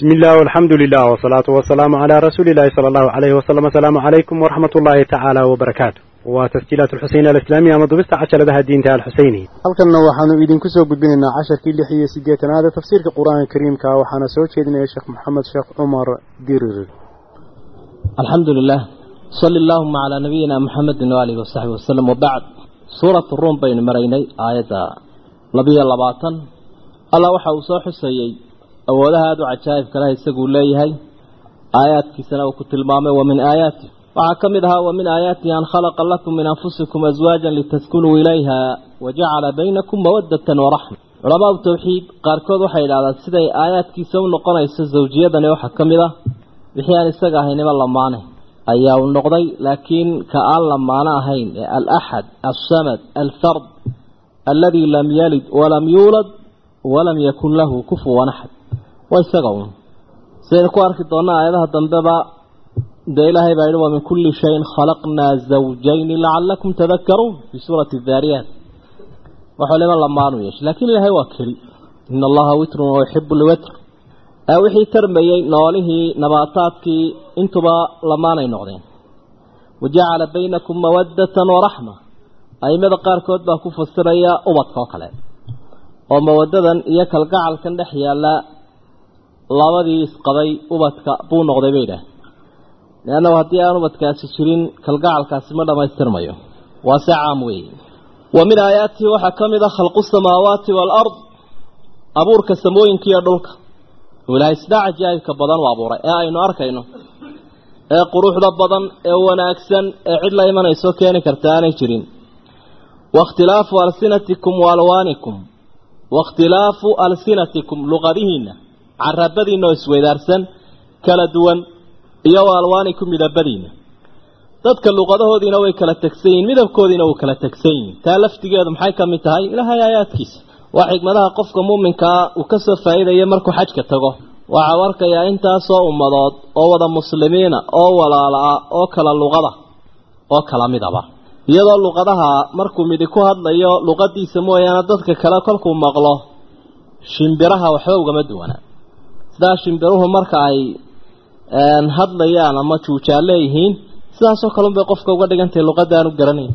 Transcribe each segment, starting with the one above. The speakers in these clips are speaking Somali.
بسم الله والحمد لله والصلاة والسلام على رسول الله صلى الله عليه وسلم السلام عليكم ورحمة الله تعالى وبركاته وتسجيلات الحسين الإسلامية مضبست عشر لها الدين تعالى الحسيني halkanna waxaanu idinku soo gudbinaynaa casharkii lix iyo siddeetanaad ee tafsiirka qur-aanka kariimka waxaana soo jeedinaya sheekh maxamed sheekh cumar dirir الحمد لله صلى اللهم على نبينا محمد وآله وصحبه وسلم وبعد سورة الروم بين مريني آية لبي اللباطن الله وحا وصوح السيئي أولها هذا عجائب كلا يسقوا ليهي آيات كسنا وكت المامة ومن آياته وعكمدها ومن آياته أن خلق لكم من أنفسكم أزواجا لتسكنوا إليها وجعل بينكم مودة ورحمة علماء التوحيد قاركود وحي على سيدي آيات كسون نقنيس الزوجية وحكمدها wixii aan isaga ahaynaba lamaanay ayaa uu noqday laakiin ka aan lamaano ahayn ee alaxad alsamad alfard alladii lam yalid walam yuulad walam yakun lahu kufuwan axad waa isaga un sidaynu ku arki doonaa aayadaha dambeba dee ilaahay baa yidhi wa min kulli shayin khalaqnaa zawjayni lacalakum tadakaruun fii suurati daariyaat waxuu lima lamaanu yeeshay laakiin ilaahay waa keli ina allaha witrun wa yuxibu lwitr wixii tarmayey noolihii nabaataadkii intuba lamaanay noqdeen wajacala baynakum mawaddatan waraxma aimada qaarkood baa ku fasiraya ubadka oo kale oo mawadadan iyo kalgacalkan dhex yaalla labadii isqabay ubadka buu noqday bay idhaah leannahu haddii aan ubadkaasi jirin kalgacalkaasi ma dhammaystirmayo waa se caam weeye wa min aayaatihi waxaa ka mid a khalqu samaawaati waalard abuurka samooyinka iyo dhulka ilaahay sidaa cajaa'ibka badan u abuuray ee aynu arkayno ee quruxda badan ee wanaagsan ee cid la imanayso keeni karta aanay jirin waاkhtilaafu alsinatikum waalwaanikum waاkhtilaafu alsinatikum luqadihiina carabadiina oo isweydaarsan kala duwan iyo waalwaanikum midabadiina dadka luqadahoodiina way kala tegsan yihin midabkoodiina wuu kala tegsan yihin taa laftigeedu maxay ka mid tahay ilaahay aayaadkiisa waa xigmadaha qofka muuminkaa uu ka soo faa'iidaya markuu xajka tago waxau arkayaa intaasoo ummadood oo wada muslimiina oo walaala ah oo kala luqada oo kala midaba iyadoo luqadaha markuu midi ku hadlayo luqadiisa mooyaane dadka kale kolkuu maqlo shimbiraha waxba ugama duwana sidaa shimbiruhu marka ay hadlayaan ama juujaa leeyihiin sidaasoo kalunbay qofka uga dhigantahay luqadda aanu garanayn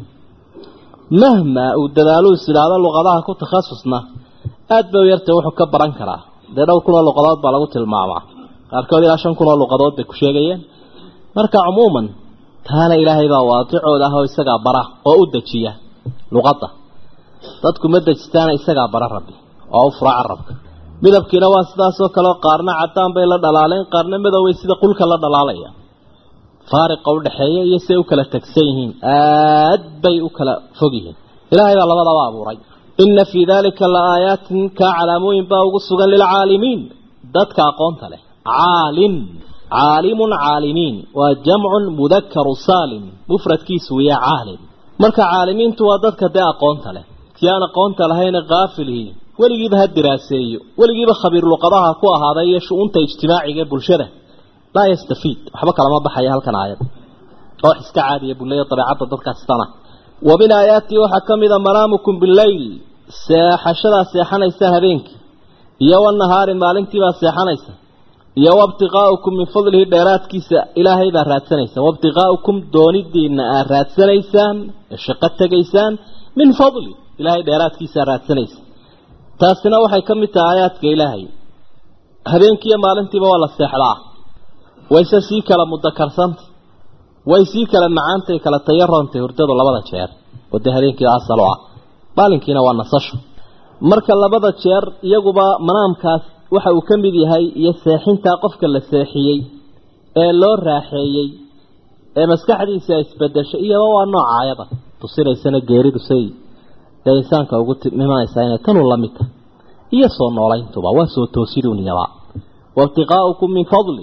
mahma uu dadaalu is idhaahdo luqadaha ku takhasusna aada bay u yartay wuxuu ka baran karaa dee dhowr kun oo luqadood baa lagu tilmaamaa qaarkood ilaa shan kun oo luqadood bay ku sheegayeen marka cumuuman taana ilaahay baa waadicooda ah oo isagaa bara oo u dejiya luqadda dadku ma dejistaana isagaa bara rabbi oo u fura carabka midabkiina waa sidaasoo kaleo qaarna caddaan bay la dhalaaleen qaarna madoway sida qulka la dhalaalaya faariqa u dhexeeya iyo siday u kala tegsan yihiin aad bay u kala fog yihiin ilaahay baa labadaba abuuray inna fii daalika la aayaatin kaa calaamooyin baa ugu sugan lilcaalimiin dadka aqoonta leh caalim caalimun caalimiin waa jamcun mudakaru saalim mufradkiisu wiya caalim marka caalimiintu waa dadka dee aqoonta leh kii aan aqoonta lahayna kaafilihii weligiiba ha diraaseeyo weligiiba khabiir luqadaha ku ahaaday iyo shu-uunta ijtimaaciga ee bulshada laa yastafiid waxba kalama baxaya halkan aayad oo wax iska caadiya buleeya dabeecadda dadkaastana wa min aayaatihi waxaa ka mid a manaamukum bileyl seexashadaa seexanaysaan habeenkii iyo wanahaari maalintiibaa seexanaysa iyo wabtiqaa'ukum min fadlihi dheeraadkiisa ilaahay baa raadsanaysa wabtiqaa'ukum doonidiina aad raadsanaysaan ee shaqo tegaysaan min fadli ilaahay dheeraadkiisaa raadsanaysa taasina waxay ka mid tahay aayaadka ilaahay habeenkiiyo maalintiiba waa la seexdaa wayse sii kala mudakarsanta way sii kala macaantay kala tayarontay hurdadu labada jeer oo dee habeenkii asal u ah maalinkiina waa nasasho marka labada jeer iyaguba manaamkaas waxa uu ka mid yahay iyo seexintaa qofka la seexiyey ee loo raaxeeyey ee maskaxdiisa isbedeshay iyaba waa noocaayada tusinaysana geeridu say dee insaanka ugu imanaysaa inay tanu la mid tahay iyo soo noolayntuba waa soo toosiduuniyaba waibtiqaa'ukum min fadli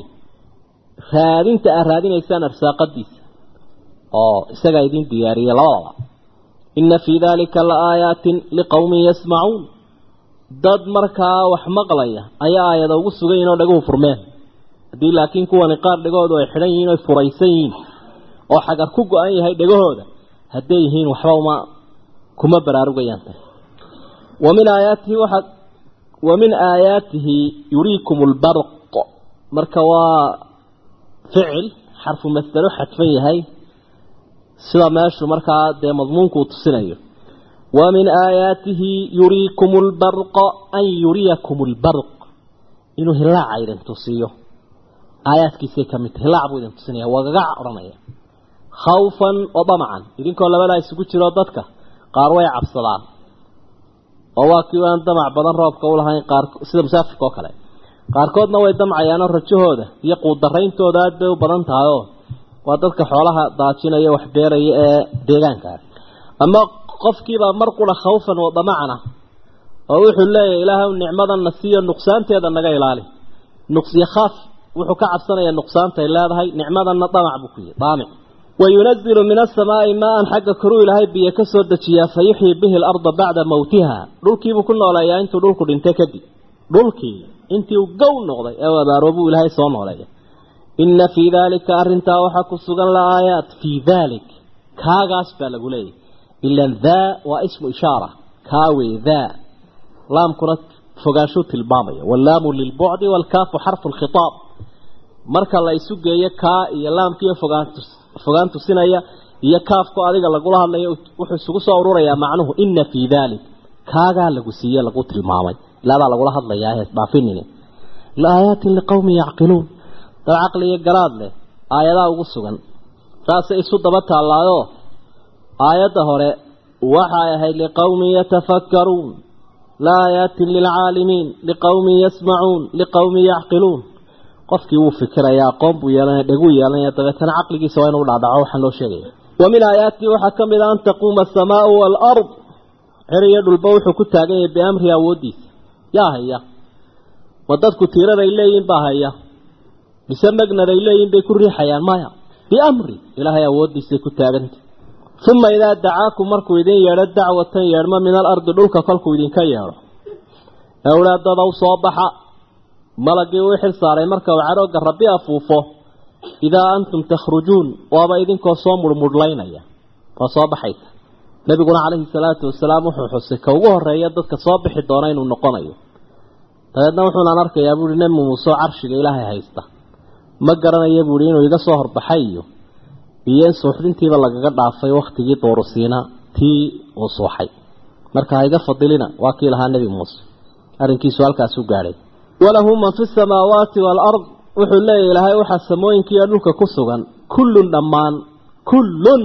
raadinta aad raadinaysaan arsaaqadiisa oo isagaa idin diyaariyey labadaba inna fii daalika la aayaatin liqowmin yasmacuun dad markaa wax maqlaya ayaa aayada ugu sugan yihin oo dhaguhu furmeen haddii laakiin kuwani qaar dhegahoodu ay xidhan yihiin oy furaysan yihiin oo xagar ku go-an yahay dhegahooda hadday yihiin waxba uma kuma baraarugayaan tan wa min aayaatihi waxaa wa min aayaatihi yuriikum lbarq marka waa ficil xarfu masdaro xadfan yahay sida meeshu markaa dee madmuunku uu tusinayo wa min aayaatihi yuriikum lbarqa an yuriyakum lbarq inuu hilaaca idin tusiyo aayaadkiisay ka mid tahay hilaac buu idin tusinaya wagagac odhanaya khawfan wa damacan idinkoo labadaa isugu jiro dadka qaar way cabsadaan oo waa kii aan damac badan roobka u lahayn qaar sida musaafirka oo kale qaarkoodna way damcayaanoo rajahooda iyo quudarayntooda aad bay u badan tahay oo waa dadka xoolaha daajinaya wax beeraya ee deegaankaa ama qofkiibaa mar qura khawfan wa damacna oo wuxuu leeyahay ilaahay nicmadanna siiyo nuqsaanteeda naga ilaali nuqsiyo khaaf wuxuu ka cabsanayaa nuqsaantay leedahay nicmadanna damac buu ku yihi daamic wayunazilu min asamaa'i maa-an xagga koruu ilaahay biyo ka soo dejiyaa fa yuxyii bihi alarda bacda mawtiha dhulkiibuu ku nooleeyaa intuu dhulku dhintay kadib dhulkii intii uu gow noqday ee u abaaroobuu ilaahay soo nooleeya inna fii daalika arrintaa waxaa ku sugan la aayaat fii daalik kaagaas baa lagu leeyahy ilan daa waa ismu ishaara kaa wey daa laamkuna fogaanshuu tilmaamaya wallaamu lilbucdi waalkaafu xarfu lkhitaab marka la isu geeyo kaa iyo laamkiiyo fogaantu fogaan tusinaya iyo kaafku adiga lagula hadlayo wuxuu isugu soo ururayaa macnuhu inna fii daalik kaagaa lagu siiye lagu tilmaamay ilaadaa lagula hadlayaa hees dhaafinine laayaatin liqowmin yacqiluun dad caqli iyo garaad leh aayadaa ugu sugan saasay isu daba taallaayo aayadda hore waxay ahayd liqowmin yatafakkaruun laayaatin lilcaalimiin liqowmin yasmacuun liqowmin yacqiluun qofkii wuu fikiraya aqoon buu yeelanaya dheguu yeelanaya dabeetana caqligiisa waa inuu dhaadhaco waxaan loo sheegaya wa min aayaatihi waxaa ka mid a an taquuma asamaau waalard cer iyo dhulba wuxuu ku taagan yahay biamri awooddiisa yaa haya ma dadku tiiraday leeyihin baa haya mise magnaday leeyihin bay ku riixayaan maya biamri ilaahay awooddiisay ku taaganta uma idaa dacaakum markuu idin yeedho dacwatan yeedhmo min alardi dhulka kolkuu idinka yeedho awlaadadow soo baxa malagii uu xil saaray marka uu cadhooga rabbi afuufo idaa antum takhrujuun waaba idinkoo soo murmudhlaynaya oo soo baxaysa nebiguna calayhi salaatu wasalaam wuxuu xusay ka ugu horeeya dadka soo bixi doona inuu noqonayo dabeedna wuxuunaan arkayaa buuhi nebi muuseo carshiga ilaahay haysta ma garanaya buuhi inuu iga soo horbaxay iyo iyo in suuxdintiiba lagaga dhaafay wakhtigii doorusiina tii uu suuxay marka ha iga fadilina waa kii lahaa nebi muuse arrinkiisu halkaas u gaadhay walahu man fi samaawaati waalard wuxuu leeyahy ilaahay waxaa samooyinkiiyo dhulka ku sugan kullun dhammaan kullun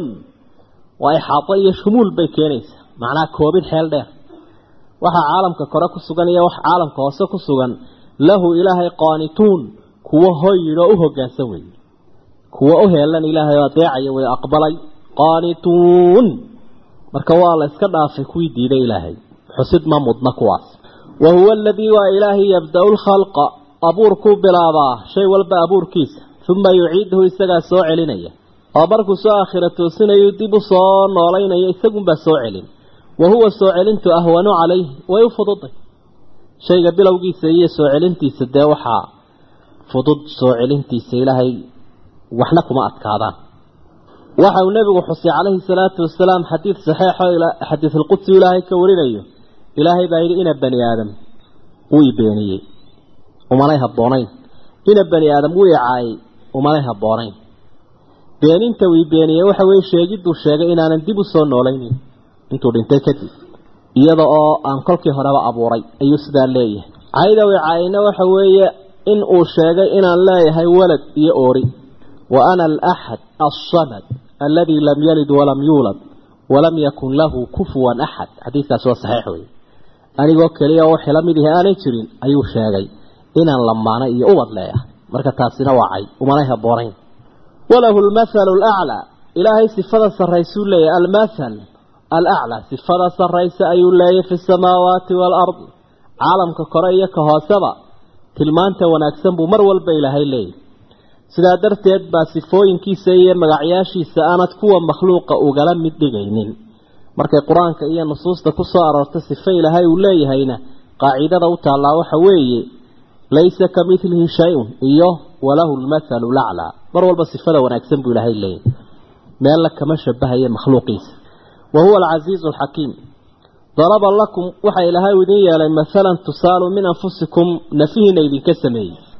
waa ixaato iyo shumuul bay keenaysaa macnaha koobid xeel dheer waxaa caalamka kore ku sugan iyo wax caalamka hoose ku sugan lahu ilaahay qaanituun kuwo hoyidh oo u hoggaansan weeye kuwo u heelan ilaahay oo adeecaya way aqbalay qaanituun marka waa la iska dhaafay kuwii diiday ilaahay xusid ma mudna kuwaas wa huwa aladii waa ilaahay yabda-u lkhalqa abuurkuu bilaabaa shay walba abuurkiisa uma yuciiduhu isagaa soo celinaya oo markuu soo aakhira toosinayu dib u soo noolaynayo isagunbaa soo celin wa huwa soo celintu ahwanu calayhi way u fududay shayga bilowgiisa iyo soo celintiisa dee waxaa fudud soo celintiisa ilaahay waxna kuma adkaadaan waxa uu nebigu xusay calayhi salaatu wasalaam xadiid saxeexo xadiisulqudsi ilaahay ka warinayo ilaahay baa yidhi ina bani aadam wuu i beeniyey umanay habboonayn ina bani aadam wuu i caayay umanay habboonayn beeninta wii beeniyey waxa weeye sheegidduu sheegay inaanan dib u soo noolaynin intuu dhintay kadib iyada oo aan kolkii horeba abuuray ayuu sidaa leeyahay cayda wii caayayna waxa weeye in uu sheegay inaan leeyahay walad iyo oori wa ana alaxad alsamad aladii lam yalid walam yuulad walam yakun lahu kufuwan axad xadiidkaasi waa saxiix weye anigoo keliya oo wixii la mid ihi aanay jirin ayuu sheegay inaan lamaana iyo ubad leeyahay marka taasina waa cay umanay habboonayn walahu lmathalu alaclaa ilaahay sifada sarraysuu leeyahy almathal alaclaa sifada sarraysa ayuu leeyahy fi samaawaati waalardi caalamka kore iyo ka hooseba tilmaanta wanaagsan buu mar walba ilaahay leeyahy sidaa darteed baa sifooyinkiisa iyo magacyaashiisa aanad kuwa makhluuqa ugala mid dhigaynin markay qur-aanka iyo nusuusta ku soo aroorta sifo ilaahay uu leeyahayna qaacidada u taallaa waxa weeye laysa ka midlihi shay-un iyo walahu lmathalu laclaa mar walba sifada wanaagsan buu ilaahay leeyahy meella kama shabahaye makhluuqiisa wa huwa alcasiizu alxakiim daraba lakum waxa ilaahay idin yeelay mathalan tusaalu min anfusikum nafihiina idinka sameeyey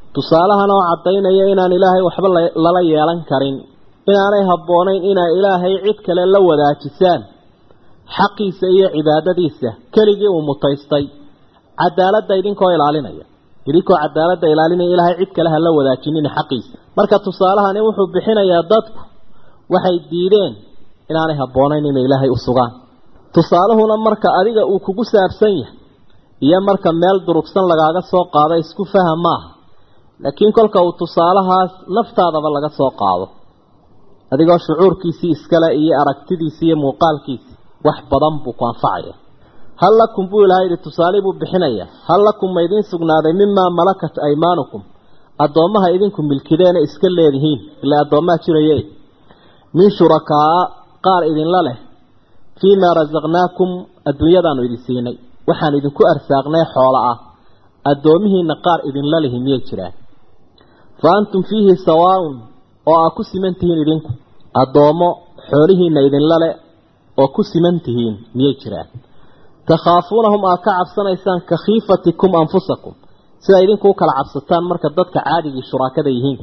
tusaalahan oo caddaynaya inaan ilaahay waxba lala yeelan karin inaanay habboonayn inay ilaahay cid kale la wadaajisaan xaqiisa iyo cibaadadiisa keligii uu mutaystay cadaaladda idinkoo ilaalinaya idinkoo cadaaladda ilaalinaya ilaahay cid kale ha la wadaajinin xaqiisa marka tusaalahani wuxuu bixinayaa dadku waxay diideen inaanay habboonayn inay ilaahay u sugaan tusaaluhuna marka adiga uu kugu saabsan yahay iyo marka meel durugsan lagaaga soo qaado isku faham maaha laakiin kolka uu tusaalahaas naftaadaba laga soo qaado adigoo shucuurkiisii iskale iyo aragtidiisii iyo muuqaalkiisii wax badan buu ku anfacaya hal lakum buu ilahay yidhi tusaale buu bixinaya hal lakum ma idiin sugnaaday mimaa malakat aymaanukum addoommaha idinku milkideena iska leedihiin ilaa addoommaha jiraye min shurakaa qaar idinla leh fii maa rasaqnaakum adduunyadaanu idin siinay waxaan idinku arsaaqnay xoola ah addoomihiina qaar idinla lihi miyay jiraan fa antum fiihi sawaaun oo aa ku siman tihiin idinku addoommo xoolihiina idinla le oo ku siman tihiin miyay jiraan takhaafuunahum aa ka cabsanaysaan ka khiifatikum anfusakum sida idinku u kala cabsataan marka dadka caadigii shuraakada yihiin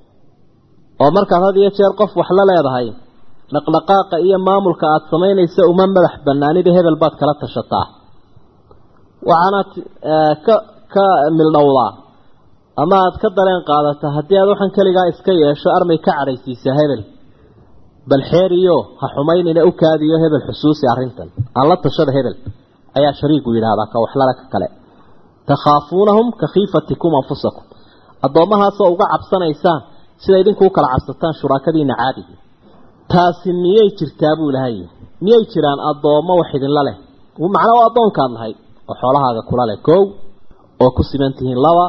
oo markaad had iyo jeer qof wax la leedahay dhaqdhaqaaqa iyo maamulka aada samaynaysa uma madax banaanida hebel baad kala tashataa waxaanaad ka ka mildhowdaa ama aada ka dareen qaadataa haddii aad waxaan keligaa iska yeesho armay ka cadhaysiisaa hebel bal xeeriyo ha xumaynina u kaadiyo hebel xusuusi arrintan aan la tashada hebel ayaa shariigu yidhaahdaa ka waxlala ka kale takhaafuunahum ka khiifatikum anfusakum addoommahaasoo uga cabsanaysaan sida idinku u kala cabsataan shuraakadiina caadigii taasi miyay jirtaa buu ilahay miyay jiraan addoommo wax idinla leh macnaa waa addoonkaad lahayd oo xoolahaaga kula leh kow oo ku siman tihiin laba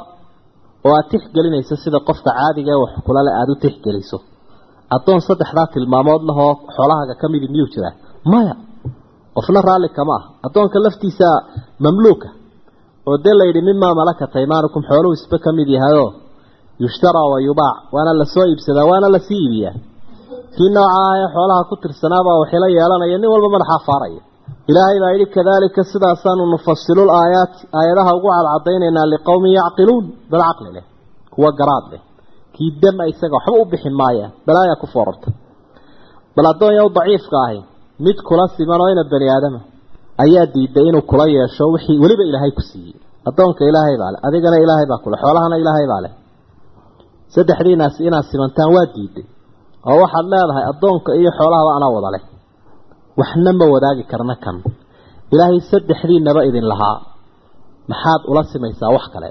oo aada tixgelinayso sida qofka caadiga ee wax kula leh aada u tixgeliso addoon saddexdaa tilmaamood lahoo xoolahaaga ka midi miyuu jiraa maya qofna raalli kama ah addoonka laftiisa mamluuka oo dee layidhi mimaa malakat aymaanukum xooluhu isba ka mid yahayoo yushtaraa wa yubaac waana lasoo iibsadaa waana lasii iibiyaa kii nooca ah ee xoolaha ku tirsanaabaa waxila yeelanaya nin walba madaxaa faaraya ilaahay baa yidhi kadaalika sidaasaanu nufasilul aayaati aayadaha ugu cadcadaynaynaa liqowmin yacqiluun dad caqli leh kuwa garaad leh kii dama isaga waxba u bixi maayaan balaayaa ku foorarta bal addoonyaw daciifka ahi mid kula siman oo ina bani aadama ayaa diiday inuu kula yeesho wixii weliba ilaahay ku siiyey addoonka ilaahay baa leh adigana ilaahay baa kule xoolahana ilaahay baa leh saddexdiinaasi inaad simantaan waa diiday oo waxaad leedahay addoonka iyo xoolahaba anaa wada leh waxna ma wadaagi karna kan ilaahay saddexdiinaba idin lahaa maxaad ula simaysaa wax kale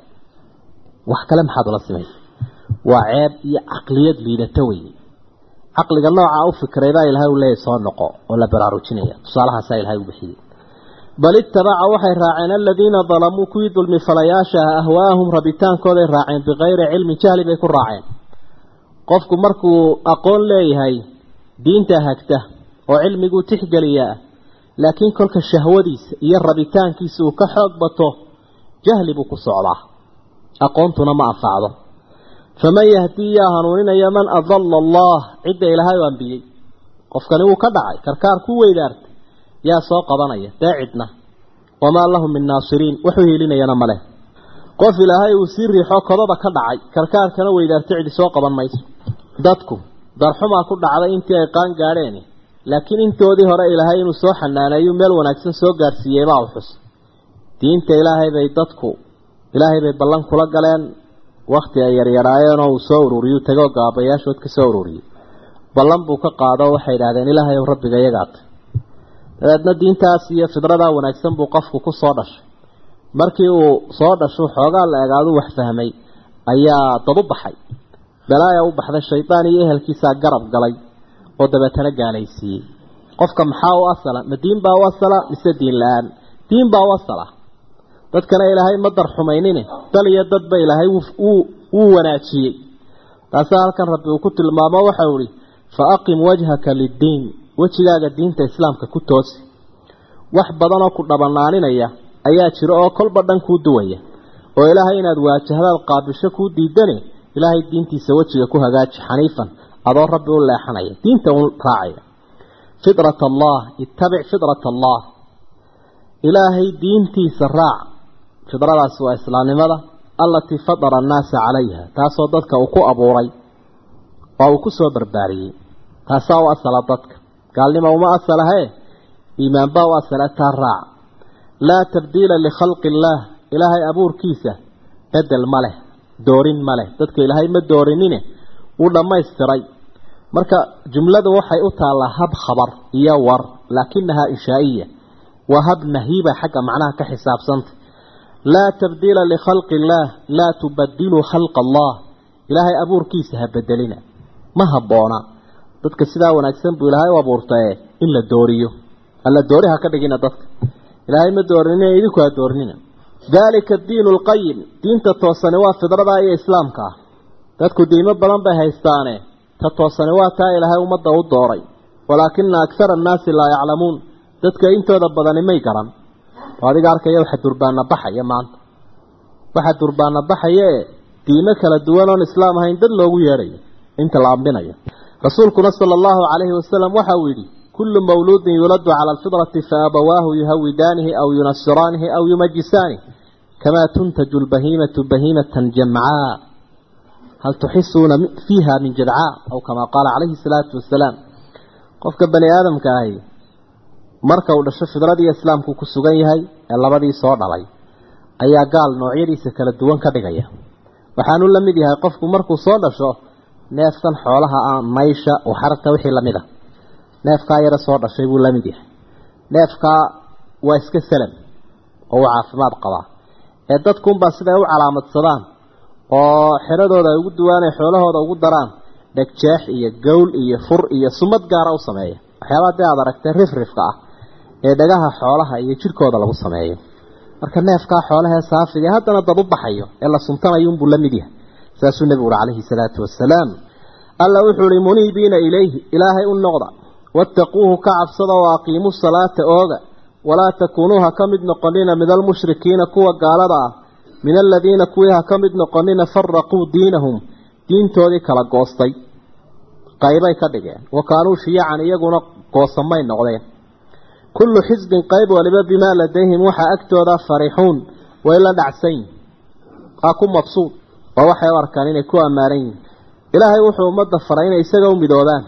wax kale maxaad ula simaysaa waa ceeb iyo caqliyad liidata weye caqliga nooca u fikray baa ilaahay u leeyahy soo noqo oo la baraarujinaya tusaalahaasaa ilahay u bixiyey bal ittabaca waxay raaceen aladiina dalamuu kuwii dulmi falayaashaha ahwaahum rabitaankooday raaceen bikayri cilmin jahli bay ku raaceen qofku markuu aqoon leeyahay diinta hagta oo cilmiguu tixgeliyaa laakiin kolka shahwadiisa iyo rabitaankiisa uu ka xoog bato jahli buu ku socdaa aqoontuna ma anfacdo faman yahdii yaa hanuuninaya man adalla allah cidda ilaahay u ambiyey qofkani wuu ka dhacay karkaar ku weydaartay yaa soo qabanaya dee cidna wamaa lahum min naasiriin waxu hiilinayana ma leh qof ilaahay uu sii riixo kodaba ka dhacay karkaarkana weydaartay cidi soo qaban mayso dadku darxumaa ku dhacday intii ay qaan gaadheen laakiin intoodii hore ilaahay inuu soo xanaaneeyu meel wanaagsan soo gaadhsiiyey baa u xus diinta ilaahay bay dadku ilaahay bay ballan kula galeen wakti ay yaryaraayeen oo uu soo ururiyuu tagoo gaabayaashood ka soo ururiyey ballan buu ka qaado waxay idhahdeen ilaahay ow rabbiga iyagaata dabeedna diintaas iyo fidradaa wanaagsan buu qofku ku soo dhashay markii uu soo dhasho xoogaa la egaadu wax fahmay ayaa dad u baxay balaaya u baxday shaydaan iyo ehelkiisaa garab galay oo dabeetana gaalaysiiyey qofka maxaa u asala ma diin baa u asala mise diin la-aan diin baa u asala dadkana ilaahay ma darxumaynine dal iyo dadba ilaahay wuu wanaajiyey taasaa halkan rabbi uu ku tilmaamo waxau ihi fa aqim wajhaka liddiin wejigaaga diinta islaamka ku toosi wax badanoo ku dhabanaaninaya ayaa jira oo kolba dhan kuu duwaya oo ilaahay inaad waajahdaad qaabisho kuu diidane ilaahay diintiisa wejiga ku hagaaji xaniifan adoo rabbi u leexanaya diinta u raacaya fitrat allah ittabic fitrat allah ilaahay diintiisa raac fidradaasi waa islaamnimada allatii fadara annaasa calayha taasoo dadka uu ku abuuray oo uu ku soo barbaariyey taasaa u asala dadka gaalnimo uma asalahee iimaanbaa u asala taa raac laa tabdiila likhalqi illaah ilaahay abuurkiisa bedel ma leh doorin ma leh dadka ilaahay ma doorinine wuu dhammaystiray marka jumladu waxay u taallaa hab khabar iyo war laakinahaa inshaa'iya waa hab nahiiba xagga macnaha ka xisaabsanta laa tabdiila likhalqi illaah laa tubadiluu khalqa allah ilaahay abuurkiisa ha bedelina ma habboona dadka sidaa wanaagsan buu ilaahay u abuurtae in la dooriyo alla doori ha ka dhigina dadka ilaahay ma doorinina idinku ha doorinina daalika diinu lqayim diinta toosani waa fidrada iyo islaamka ah dadku diimo badan bay haystaane ta toosani waa taa ilaahay ummadda u dooray walaakina akhara annaasi laa yaclamuun dadka intooda badani may garan oo adiga arkaya waxa durbaana baxaya maanta waxa durbaana baxaya ee diimo kala duwan oon islaam ahayn dad loogu yeedhayo inta la ambinayo rasuulkuna sala allahu calayhi wasalam waxa uu yidhi kullu mawluudin yuladu cala alfidrati fa abawaahu yuhawidaanihi aw yunasiraanihi aw yumajisaanihi kamaa tuntaju lbahiimatu bahiimatan jamcaa hal tuxisuuna fiiha min jadcaa aw kamaa qaala calayhi salaatu wasalaam qofka bani aadamka ahi marka uu dhasho fidradiiyo islaamku ku sugan yahay ee labadii soo dhalay ayaa gaal noocyadiisa kala duwan ka dhigaya waxaanu la mid yahay qofku markuu soo dhasho neefkan xoolaha ah maysha waxaragta wixii lamid a neefkaa yara soo dhashay buu la mid yahay neefkaa waa iska salam oo uu caafimaad qabaa ee dadkunbaa siday u calaamadsadaan oo xeradooda ay ugu duwaanay xoolahooda ugu daraan dhegjeex iyo gowl iyo fur iyo sumad gaara u sameeya waxyaabaa dee aad aragtee rifrifka ah ee dhagaha xoolaha iyo jidhkooda lagu sameeyo marka neefkaa xoolahee saafiga haddana dad u baxayo ee la suntanayo unbuu la mid yahay saasuu nebigu uhi calayhi salaatu wasalaam alla wuxuu ihi muniibiina ilayhi ilaahay u noqda wattaquuhu ka cabsada oo aqiimuu salaata ooga walaa takuunuu ha ka mid noqonina min almushrikiina kuwa gaalada ah min aladiina kuwii ha ka mid noqonina faraquu diinahum diintoodii kala goostay qaybay ka dhigeen wa kaanuu shiyacan iyaguna goosamay noqdeen kullu xisbin qayb waliba bimaa ladayhim waxaa agtooda farixuun way la dhacsan yihin waa ku mabsuud oo waxay u arkaan inay ku ammaanan yihin ilaahay wuxuu ummadda faray inay isaga u midoobaan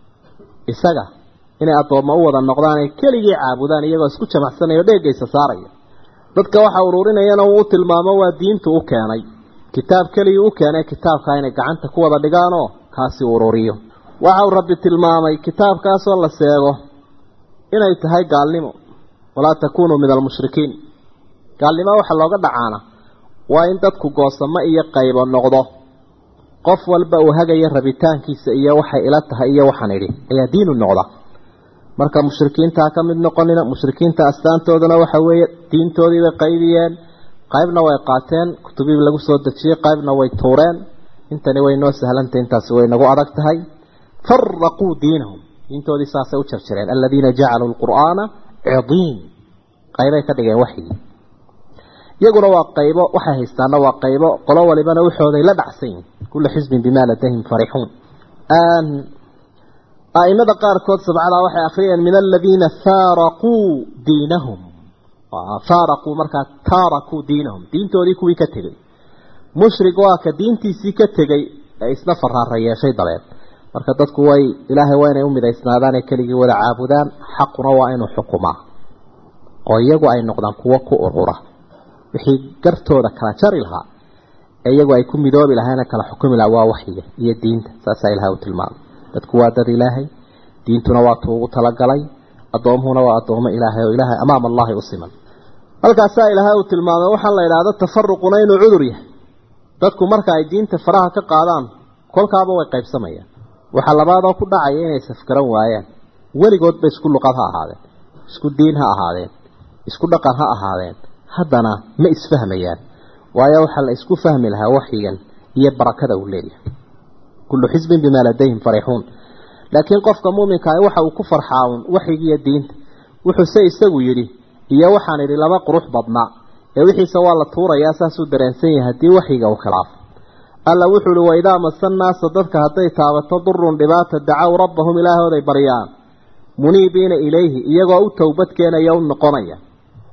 isaga inay addoommo u wada noqdaan ay keligii caabudaan iyagoo isku jamacsanaya o dheegaysa saaraya dadka waxa ururinayana uu u tilmaamo waa diintu u keenay kitaab keligii u keenay kitaabkaa inay gacanta ku wada dhigaanoo kaasi ururiyo waxa uu rabbi tilmaamay kitaabkaasoo la seego inay tahay gaalnimo walaa takuunuu min almushrikiin gaalnimo waxa looga dhacaana waa in dadku goosamo iyo qaybo noqdo qof walba uu hagaya rabitaankiisa iyo waxay ila tahay iyo waxaan idhi ayaa diinu noqda marka mushrikiinta ka mid noqonina mushrikiinta astaantoodana waxa weeye diintoodii bay qaybiyeen qaybna way qaateen kutubii lagu soo dejiyey qaybna way tuureen intani way noo sahlantay intaasi way nagu adag tahay faraquu diinahum diintoodii saasay u jarjareen aladiina jacaluu lqur'aana cidiin qaybay ka dhigeen waxyigii iyaguna waa qaybo waxay haystaana waa qaybo qolo walibana waxooday la dhacsan yihin kula xisbin bimaa ladayhim farixuun aimada qaarkood sabcadaa waxay akhriyeen min aladiina faaraquu diinahum faaraquu markaa taarakuu diinahum diintoodii kuwii ka tegey mushrig waa ka diintiisii ka tegey ee isna faraara yeeshay dabeed marka dadku way ilaahay waa inay u midaysnaadaan ee keligii wada caabudaan xaquna waa inuu xukumaa oo iyagu ay noqdaan kuwo ku urura wixii gartooda kala jari lahaa ee iyagu ay ku midoobi lahaana kala xukumi lahaa waa waxyiga iyo diinta saasaa ilahay u tilmaamay dadku waa dad ilaahay diintuna waa tuu ugu talagalay addoomuhuna waa addoomo ilaahay oo ilaahay amaam allahi u siman halkaasaa ilaahay uu tilmaamay waxaa la idhaahdo tafaruquna inuu cudur yahay dadku marka ay diinta faraha ka qaadaan kolkaaba way qaybsamayaan waxaa labaadoo ku dhacaya inay safgaran waayaan weligoodba isku luqad ha ahaadeen isku diin ha ahaadeen isku dhaqan ha ahaadeen haddana ma isfahmayaan waayo waxaa la isku fahmi lahaa waxyigan iyo barakada uu leeyahay kullu xisbin bimaa ladayhim farixuun laakiin qofka muuminka ah waxa uu ku farxaa uun waxyigiiyo diinta wuxuuse isagu yidhi iyo waxaan idhi laba qurux badnaa ee wixiisa waa la tuurayaa saasuu dareensan yahay haddii waxyiga uu khilaafo alla wuxuu uhi waidaa masa naasa dadka hadday taabato durun dhibaata dacow rabbahum ilaahooday baryaan muniibiina ilayhi iyagoo u towbad keenaya u noqonaya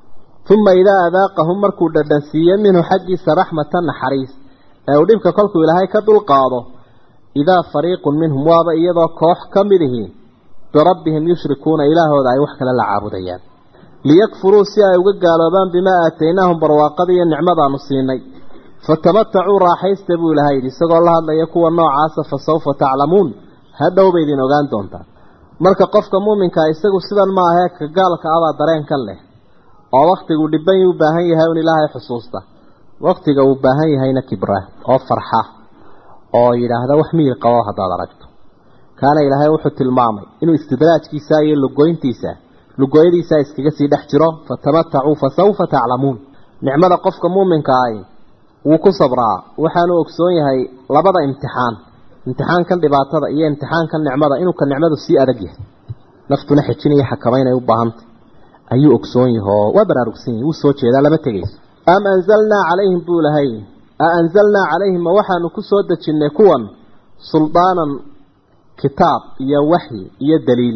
uma idaa adaaqahum markuu dhadhansiiye minhu xaggiisa raxmatan naxariis ee uu dhibka kolkuu ilaahay ka dulqaado idaa fariiqun minhum waaba iyadoo koox ka mid ihi birabbihim yushrikuuna ilaahooda ay wax kale la caabudayaan liyakfuruu si ay uga gaaloobaan bimaa aataynaahum barwaaqada iyo nicmadaanu siinay fatamatacuu raaxaysta buu ilahay yidhi isagoo la hadlaya kuwa noocaasa fa sawfa taclamuun hadhow bay idin ogaan doontaa marka qofka muuminkaa isagu sidan ma ahee ka gaalka abaa dareen ka leh oo waktigu dhiban u baahan yahay un ilaahay xusuusta waktiga uu baahan yahayna kibra oo farxa oo yidhaahda wax miyir qabo haddaad aragto kaana ilaahay wuxuu tilmaamay inuu istidraajkiisa iyo lugoyntiisa lugooyadiisa iskaga sii dhex jiro fatamatacuu fa sawfa taclamuun nicmada qofka muuminka ahi wuu ku sabraa waxaanu ogsoon yahay labada imtixaan imtixaankan dhibaatada iyo imtixaankan nicmada inuu ka nicmadu sii adag yahay naftuna xejinaya xakamaynay u baahantay ayuu ogsoon yahay oo waa baraarugsan yahay wuu soo jeedaa lama tegayso am anzalnaa calayhim buu lahay a anzalnaa calayhim ma waxaanu ku soo dejinnay kuwan suldaanan kitaab iyo waxyi iyo daliil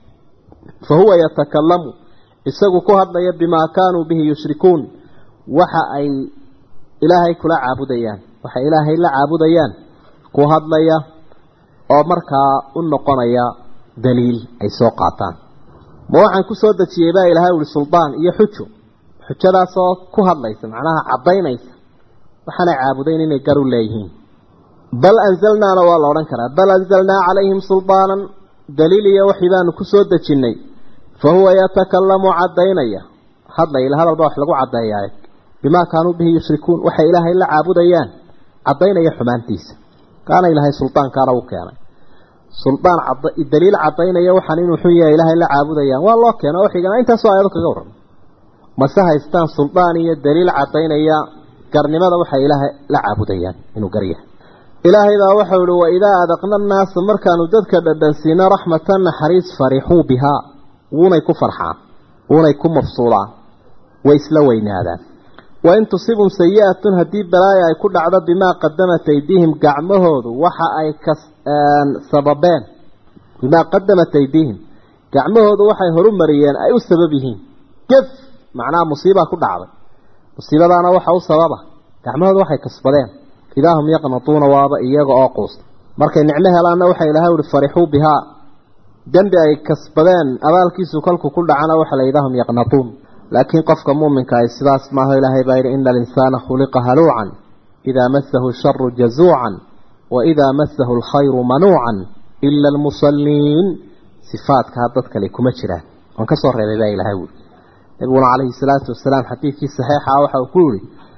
fa huwa yatakalamu isagu ku hadlaya bimaa kaanuu bihi yushrikuun waxa ay ilaahay kula caabudayaan waxa ilaahay la caabudayaan ku hadlaya oo markaa u noqonaya daliil ay soo qaataan ma waxaan ku soo dejiyey baa ilaahay uli suldaan iyo xujo xujadaasoo ku hadlaysa macnaha caddaynaysa waxaanay caabudayn inay gar u leeyihiin bal anzalnaana waa la odhan karaa bal anzalnaa calayhim suldaanan daliil iyo waxii baanu ku soo dejinnay fa huwa yatakalamu caddaynaya hadlaya hadalba wax lagu caddeeyaa bimaa kaanuu bihi yushrikuun waxay ilaahay la caabudayaan caddaynaya xumaantiisa kaana ilaahay suldaankaana u keenay suldaan daliil caddaynaya waxaan inuu xun yahay ilaahay la caabudayaan waa loo keena oo xigana intaasoo aayado kaga warram mase haystaan suldaan iyo daliil caddaynaya garnimada waxay ilaahay la caabudayaan inuu garyahay ilaahay baa waxau ihi waidaa adaqna annaasa markaanu dadka dhadhansiino raxmatan naxariis farixuu bihaa wuunay ku farxaan wuunay ku mafsuulaan way isla weynaadaan wain tusibum sayi-atun haddii balaaya ay ku dhacdo bimaa qadamat aydiihim gacmahoodu waxa ay ka sababeen bimaa qadamat aydiihim gacmahoodu waxay horu mariyeen ay u sabab yihiin gef macnaha musiibaa ku dhacday musiibadaana waxa u sababa gacmahoodu waxay kasbadeen idaa hum yaqnatuuna waaba iyaga oo quusta markay nicmo helaanna waxa ilaahay uhi farixuu bihaa dembi ay kasbadeen abaalkiisu kolku ku dhacana waxa la idaa hum yaqnatuun laakiin qofka muuminka ay sidaas maaho ilaahay baa yidhi ina alinsaana khuliqa haluucan idaa masahu sharu jazuucan wa idaa masahu alkhayru manuucan ila almusalliin sifaadkaa dad kale kuma jiraan waan ka soo reebay baa ilaahay wuli nabiguna calayhi salaatu wasalaam xadiidkii saxiixa waxa uu ku yihi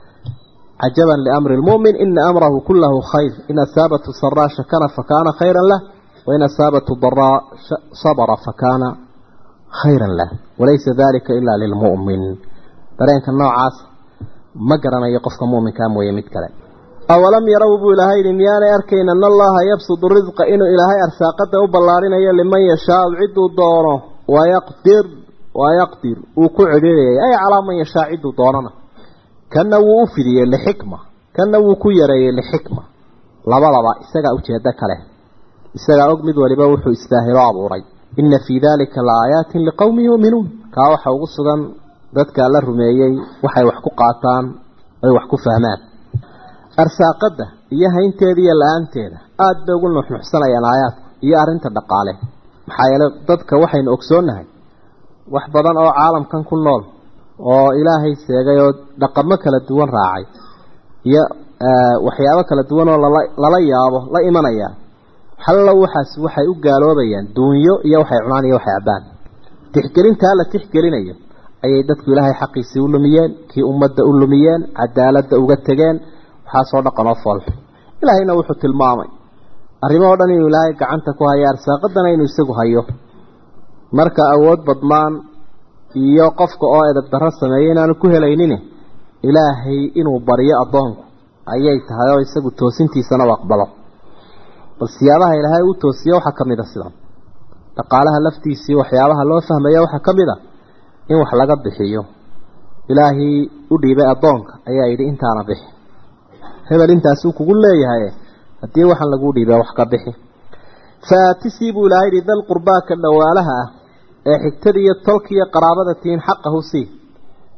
cajaban liamri lmu'min ina amrahu kulahu khayr in asaabatu saraa shakana fakaana khayran lah wain asaabatu daraa sabra fakaana khayran lah walaysa dalika ilaa lilmu'min dareenka noocaas ma garanayo qofka mu'minkaa mooye mid kale awalam yarow buu ilaahay yidhi miyaanay arkayn ana allaha yabsudu risqa inuu ilaahay arsaaqada u ballaarinayo liman yashaau cidduu doono wayaqdir wayaqdir uu ku cedheerayay ay calaa man yashaa cidduu doonana kanna wuu u fidiyey lixikma kanna wuu ku yareeyey lixikma labadaba isagaa ujeedo kale isagaa og mid waliba wuxuu istaahilo abuuray ina fii dalika laaaayaatin liqowmin yuuminuun kaa waxa ugu sugan dadka la rumeeyey waxay wax ku qaataan ay wax ku fahmaan arsaaqada iyo haynteeda iyo la-aanteeda aada bay ugu nuxnuxsanayaan aayaadku iyo arrinta dhaqaale maxaa yeele dadka waxaynu ogsoonnahay wax badan oo caalamkan ku nool oo ilaahay seegay oo dhaqamo kala duwan raacay iyo waxyaabo kala duwan oo lala lala yaabo la imanaya xallo waxaas waxay u gaaloobayaan duunyo iyo waxay cunaan iyo waxay cabbaan tixgelintaa la tixgelinayo ayay dadku ilaahay xaqiisii u lumiyeen kii ummadda u lumiyeen cadaaladda uga tegeen waxaasoo dhaqan oo foolxu ilaahayna wuxuu tilmaamay arrimo dhan inuu ilaahay gacanta ku hayo arsaaqadana inuu isagu hayo marka awood badnaan iyo qofka oo edab darro sameeya inaanu ku helaynin ilaahay inuu baryo addoonku ayay tahay oo isagu toosintiisana u aqbalo bal siyaabaha ilaahay u toosiyo waxaa ka mid a sidan dhaqaalaha laftiisii waxyaabaha loo fahmaya waxaa ka mid a in wax laga bixiyo ilaahay u dhiibay addoonka ayaa yidhi intaana bixi hebel intaasuu kugu leeyahay haddii waxaan laguu dhiibay wax ka bixi faatisii buu ilaahay yidhi dal qurbaaka dhawaalaha ah ee xigtada iyo tolka iyo qaraabada tihiin xaqahu sii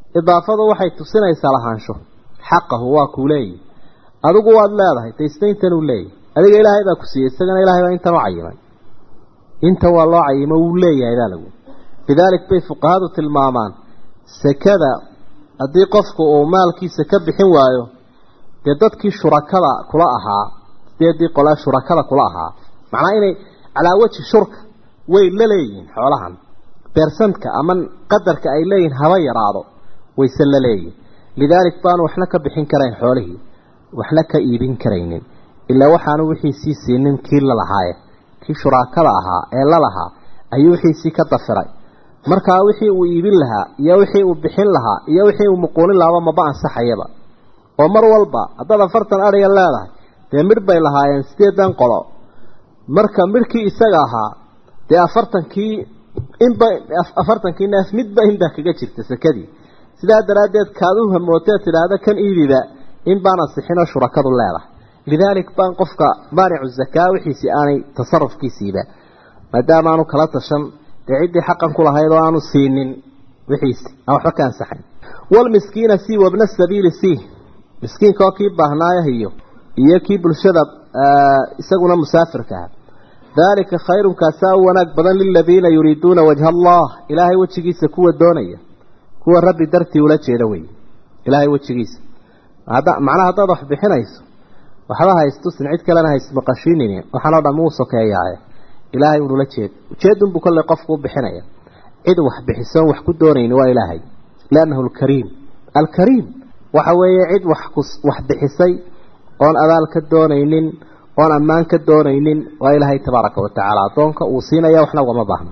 idaafadu waxay tusinaysaa lahaansho xaqahu waa kuu leeyahy adigu waad leedahay daysna intanuu leeyahy adiga ilaahay baa ku siiyey isagana ilahay baa intan u cayimay inta waa loo cayimo wuu leeyahay baa lagu lidaalik bay fuqahadu tilmaamaan sekada haddii qofku uu maalkiisa ka bixin waayo dee dadkii shurakada kula ahaa sideedii qole shurakada kula ahaa macnaa inay calaa wajhi shurka way la leeyihiin xoolahan beersantka ama qadarka ay leeyihiin haba yaraado wayse la leeyihin lidaalik baanu waxna ka bixin karayn xoolihii waxna ka iibin karaynin ilaa waxaanu wixiisii siinin kii lalahaaye kii shuraakada ahaa ee lalahaa ayuu wixiisii ka dafiray markaa wixii uu iibin lahaa iyo wixii uu bixin lahaa iyo wixii uu muquunin lahaaba maba ansaxayaba oo mar walba haddaad afartan adhiga leedahay dee midh bay lahaayeen sideedan qolo marka midhkii isaga ahaa dee afartankii inba afartankii neef midba inbaa kaga jirta sekadii sidaa daraaddeed kaad u hamootee tidhaahda kan iibiba in baan ansixinoo shurakadu leedahay lidaalik baan qofka maanicu zakaa wixiisii aanay tasarufkiisiiba maadaama aanu kala tashan dee ciddii xaqan ku lahayd oo aanu siinin wixiisi aan waxba ka ansaxayn walmiskiina sii wabna sabiili sii miskiinka oo kii baahnaayahiyo iyo kii bulshada isaguna musaafirka ah daalika khayrun kaasaa u wanaag badan liladiina yuriiduuna wajha allah ilaahay wejigiisa kuwa doonaya kuwa rabbi dartii ula jeeda wey ilaahay wejigiisa macnaha haddaad wax bixinayso waxba haystusin cid kalena haysmaqashiinin waxaanoo dham uu sokeeyaaye ilaahay unula jeed ujeedunbuu kolley qofku u bixinaya cid wax bixisoon wax ku doonayni waa ilaahay liannahu alkariim alkariim waxa weeye cid wax wax bixisay oon abaal ka doonaynin oon ammaan ka doonaynin waa ilaahay tabaaraka watacaala addoonka uu siinaya waxna ugama baahno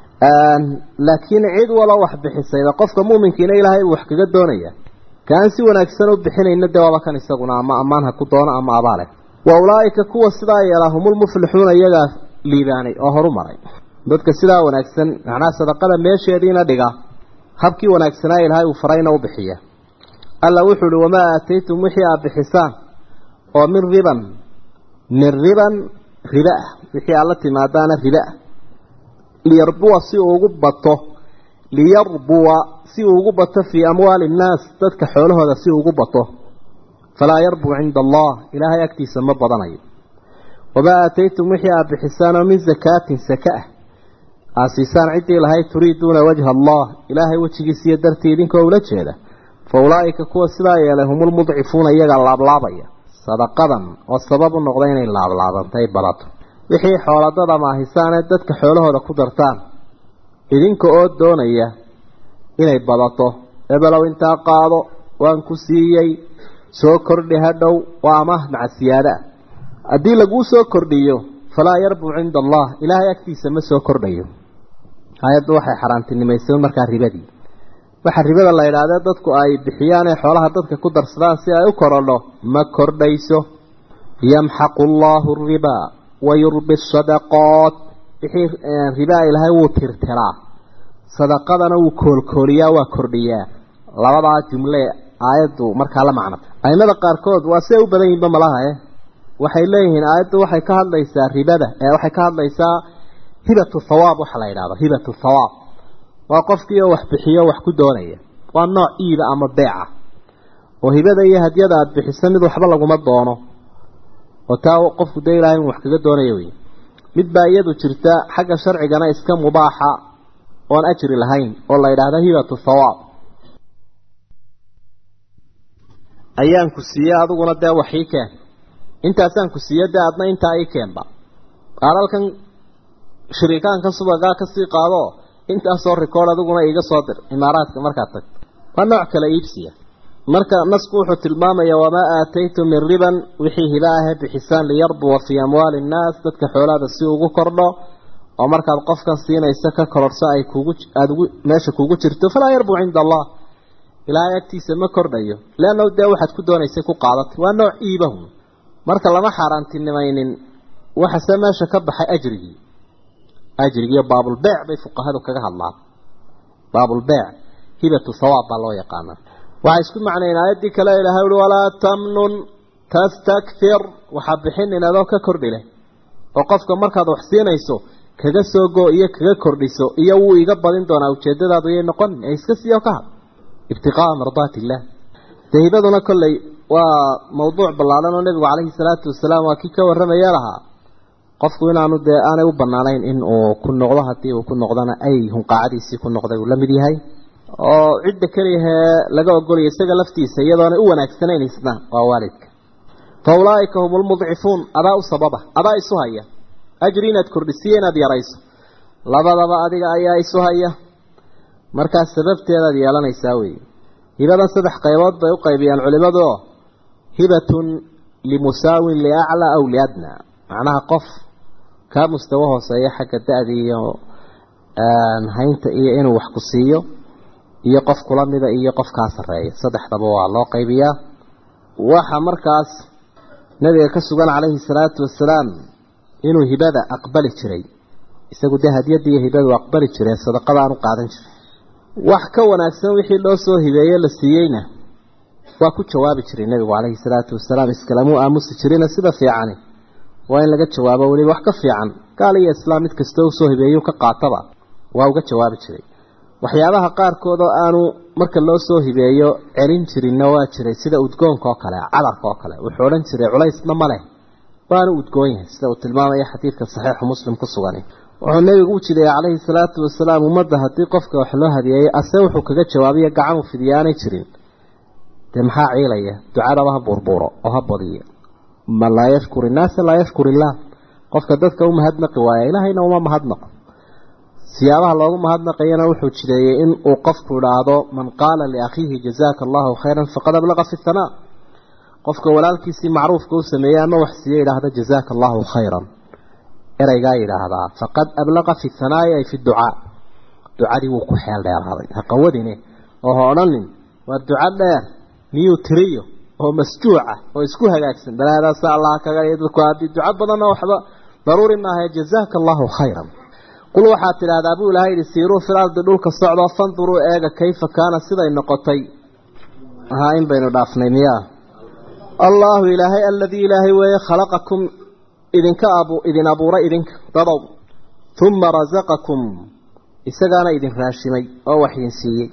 laakiin cid walo wax bixisayba qofka muuminkiina ilaahay uu wax kaga doonaya kaan si wanaagsan u bixinayna dee waaba kan isaguna ama ammaan ha ku doono ama abaale wa ulaaika kuwa sidaa yeelaa humulmuflixuuna iyagaa liibaanay oo horu maray dadka sidaa wanaagsan macnaha sadaqada meesheediina dhiga habkii wanaagsanaa ilaahay uu farayna u bixiya alla wuxuu uhi wamaa aataytum wixii aad bixisaan oo min riban min riban riba ah wixii aad la timaadaana riba ah liyarbuwa si uu ugu bato liyarbuwa si uu ugu bato fii amwaali innaas dadka xoolahooda si uu ugu bato falaa yarbuu cinda allah ilaahay agtiisa ma badanayo wamaa aataytum wixii aad bixisaan oo min zakaatin saka ah aad siisaan ciddii lahayd turiiduuna wajha allah ilaahay wejigiisiiyo dartii idinkoo ula jeeda fa ulaa'ika kuwa sidaa yeelay humulmudcifuuna iyaga laablaabaya sadaqadan oo sabab u noqda inay laablaabantay badato wixii xooladada maahisaanee dadka xoolahooda ku dartaan idinka oo doonaya inay badato ebelow intaa qaado waan ku siiyey soo kordhi hadhow waa amaah maca siyaada haddii laguu soo kordhiyo falaa yarbuu cinda allah ilaahay agtiisa ma soo kordhayo hay-addu waxay xaaraantinimaysay markaa ribadii waxa ribada la yidhahdee dadku ay bixiyaan ee xoolaha dadka ku darsadaan si ay u korodho ma kordhayso yamxaqu allahu ribaa wa yurbi sadaqaat wixii ribaa ilaahay wuu tirtiraa sadaqadana wuu koolkooliyaa waa kordhiyaa labadaa jumle aayaddu markaa la macno aimada qaarkood waa siday u badan yihinba malaha eh waxay leeyihiin aayaddu waxay ka hadlaysaa ribada ee waxay ka hadlaysaa hibatu thawaab waxa la yidhahdo hibatu thawaab waa qofkii oo wax bixiyo wax ku doonaya waa nooc iiba ama beeca oo hibada iyo hadyada aada bixiso mid waxba laguma doono oo taa qofku dee ilahay in wax kaga doonayo wey mid baa iyadu jirta xagga sharcigana iska mubaaxa oon ajri lahayn oo la yidhaahda hibatu thawaab ayaan ku siiye adiguna dee wax ii keen intaasaan ku siiye dee adna intaa ii keenba qaalalkan shiriikaankan subagaa kasii qaado intaasoo rikoord adiguna iiga soo dir imaaraadka markaad tagto waa nooc kale iibsiya marka nasku wuxuu tilmaamaya wamaa aataytum min riban wixii hiba ahee bixisaan liyarbuwa fii amwaali innaas dadka xoolaada si ugu kordho oo markaad qofkan siinayso ka kororhso ay kugu aada ugu meesha kugu jirto falaa yarbuu cinda allah ilaahay agtiisa ma kordhayo leanna dee waxaad ku doonaysay ku qaadatay waa nooc iibahun marka lama xaaraantinimaynin waxase meesha ka baxay ajrigii ajrigiiyo baabulbeec bay fuqahadu kaga hadlaan baabulbeec hibatu thawaab baa loo yaqaanaa waxay isku macnayn aayaddii kale ilahay uhi walaa tamnun tastakfir waxaa bixinin adoo ka kordhi leh oo qofka markaad wax siinayso kaga soo go iyo kaga kordhiso iyo wuu iga badin doonaa ujeedadaadu yay noqon ee iska siiyo ka had ibtiqaa'a mardaati illah dee hibaduna kolley waa mawduuc ballaadan oo nebigu calayhi salaatu wasalaam waa kii ka warramaya lahaa qofku inaanu dee aanay u bannaanayn in uu ku noqdo haddii uu ku noqdona ay hunqaacadiisii ku noqday uu la mid yahay oo cidda keliyahee laga ogolaya isaga laftiisa iyadoonay u wanaagsanayn isna waa waalidka fa ulaa'ika hum lmudcifuun adaa u sababa adaa isu haya ajri inaad kordhisiyo inaad yarayso labadaba adiga ayaa isu haya markaas sababteedaad yeelanaysaa weeye hibadan saddex qaybood bay u qaybiyaan culimadu oo hibatun limusaawin liaclaa aw liadnaa macnaha qof kaa mustawo hooseeya xagga da-da iyo haynta iyo inuu wax ku siiyo iyo qof kula mida iyo qof kaa sarreeya saddexdaba waa loo qaybiyaa waxa markaas nabiga ka sugan calayhi salaatu wasalaam inuu hibada aqbali jiray isagu dee hadiyadda iyo hibadu aqbali jiray sadaqadaanu qaadan jiray wax ka wanaagsan wixii loo soo hibeeye la siiyeyna waa ku jawaabi jiray nebigu calayhi salaatu wasalaam iskalamuu aamusi jirina sida fiicani waa in laga jawaabo weliba wax ka fiican gaal iyo islaam mid kastoo usoo hibeeyuu ka qaataba waa uga jawaabi jiray waxyaabaha qaarkood oo aanu marka loo soo hibeeyo celin jirinna waa jiray sida udgoonka oo kale cadarka oo kale wuxuu odhan jiray culaysna ma leh waanu udgoon yahay sida uu tilmaamaya xadiidka saxiixu muslim ku sugan wuxuu nebigu u jideeyey calayhi salaatu wasalaam ummadda haddii qofka wax loo hadiyeeyey ase wuxuu kaga jawaabiya gacan u fidiyaanay jirin dee maxaa ciilaya ducadaba ha buurbuuro oo ha badiyo man laa yashkur innaasa laa yashkur illaah qofka dadka u mahadnaqi waaya ilaahayna uma mahadnaqo siyaabaha loogu mahadnaqayana wuxuu jideeyey in uu qofku idhaahdo man qaala liakhiihi jazaaka allahu khayran faqad ablaqa fi hanaa qofka walaalkiisii macruufka u sameeyey ama wax siiye idhaahda jazaaka allahu khayran ereygaa yidhaahdaa faqad ablaqa fi hanaai ay fi ducaa ducadii wuu ku xeel dheeraaday ha qawadine oo ha odhanin waa duco dheer miyuu tiriyo oo masjuuca oo isku hagaagsan balaadaasa allah kaga dadku haddii duco badanna waxba daruuri maaha jazaaka allahu khayran qul waxaad tidhaahdaa buu ilahay yidhi siiruu fil ardi dhulka socdoo fanduruu eega kayfa kaana siday noqotay haa in baynu dhaafnay miyaa allaahu ilaahay aladii ilaahay weeye khalaqakum idinka abu idin abuuray idinka dadow uma rasaqakum isagaana idin raashimay oo wax idin siiyey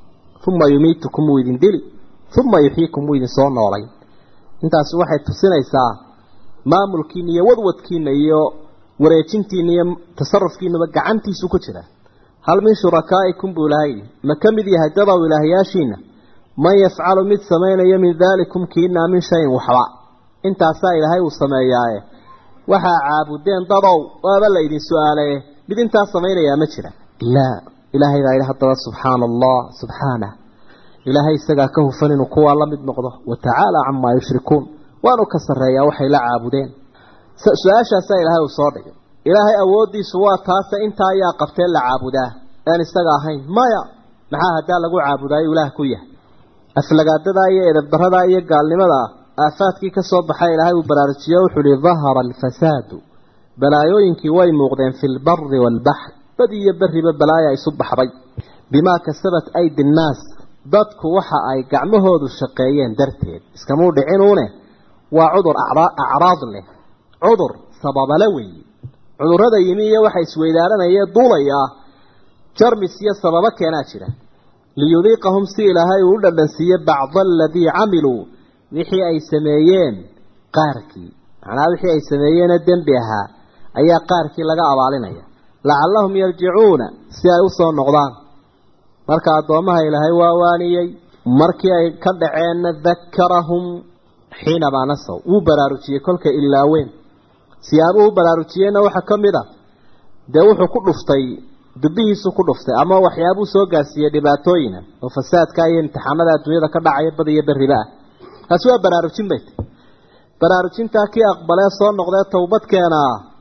uma yumiitukum wuu idin dili uma yuxyiikum wuu idin soo noolay intaasi waxay tusinaysaa maamulkiina iyo wadwadkiina iyo wareejintiina iyo tasarufkiinaba gacantiisu ku jira hal min shurakaa'ikum buu ilaahay ma ka mid yahay dadow ilaahyaashiina man yafcalu mid samaynayo min daalikum kiinaa min shayin waxba intaasaa ilaahay uu sameeyaaye waxaa caabudeen dadow waaba la idin su-aalaye mid intaas samaynayaa ma jira laa ilaahay baa yidhi haddaba subxaana allah subxaanah ilaahay isagaa ka hufan inuu kuwaa la mid noqdo wa tacaala camaa yushrikuun waanu ka sarreeyaa waxay la caabudeen su-aashaasaa ilaahay uu soo dhigay ilaahay awooddiisu waa taase intaa ayaa qabteen la caabudaa aan isaga ahayn maya maxaa haddaa lagu caabudaayo ilaah ku yahay aflagaadadaa iyo edabdaradaa iyo gaalnimadaa aafaadkii ka soo baxay ilaahay uu baraarujiyo wuxuu ihi dahara alfasaadu balaayooyinkii way muuqdeen fi lbari waalbaxr bad iyo beriba balaaya isu baxday bimaa kasabat aydi nnaas dadku waxa ay gacmahoodu shaqeeyeen darteed iskamuu dhicinuune waa cudur acraad leh cudur sababale weeye cudurrada yimi iyo waxa isweydaaranaya duulaya jarmis iyo sababo keenaa jira liyudiiqahum si ilaahay uu u dhadhansiiye bacda aladii camiluu wixii ay sameeyeen qaarkii macnaha wixii ay sameeyeenee dembi ahaa ayaa qaarkii laga abaalinaya lacallahum yarjicuuna si ay usoo noqdaan marka addoommaha ilaahay waa waaniyey markii ay ka dhaceenna dakarahum xiinamaa nasaw wuu baraarujiyey kolka ilaaween siyaabuhu baraarujiyeenna waxaa ka mid a dee wuxuu ku dhuftay dubbihiisu ku dhuftay ama waxyaabuu soo gaarsiiyey dhibaatooyina oo fasaadka iyo imtixaanada adduunyada ka dhacaya bad iyo berriba ah taasi waa baraarujin bay tahy baraarujintaa kii aqbalee soo noqdee towbadkeena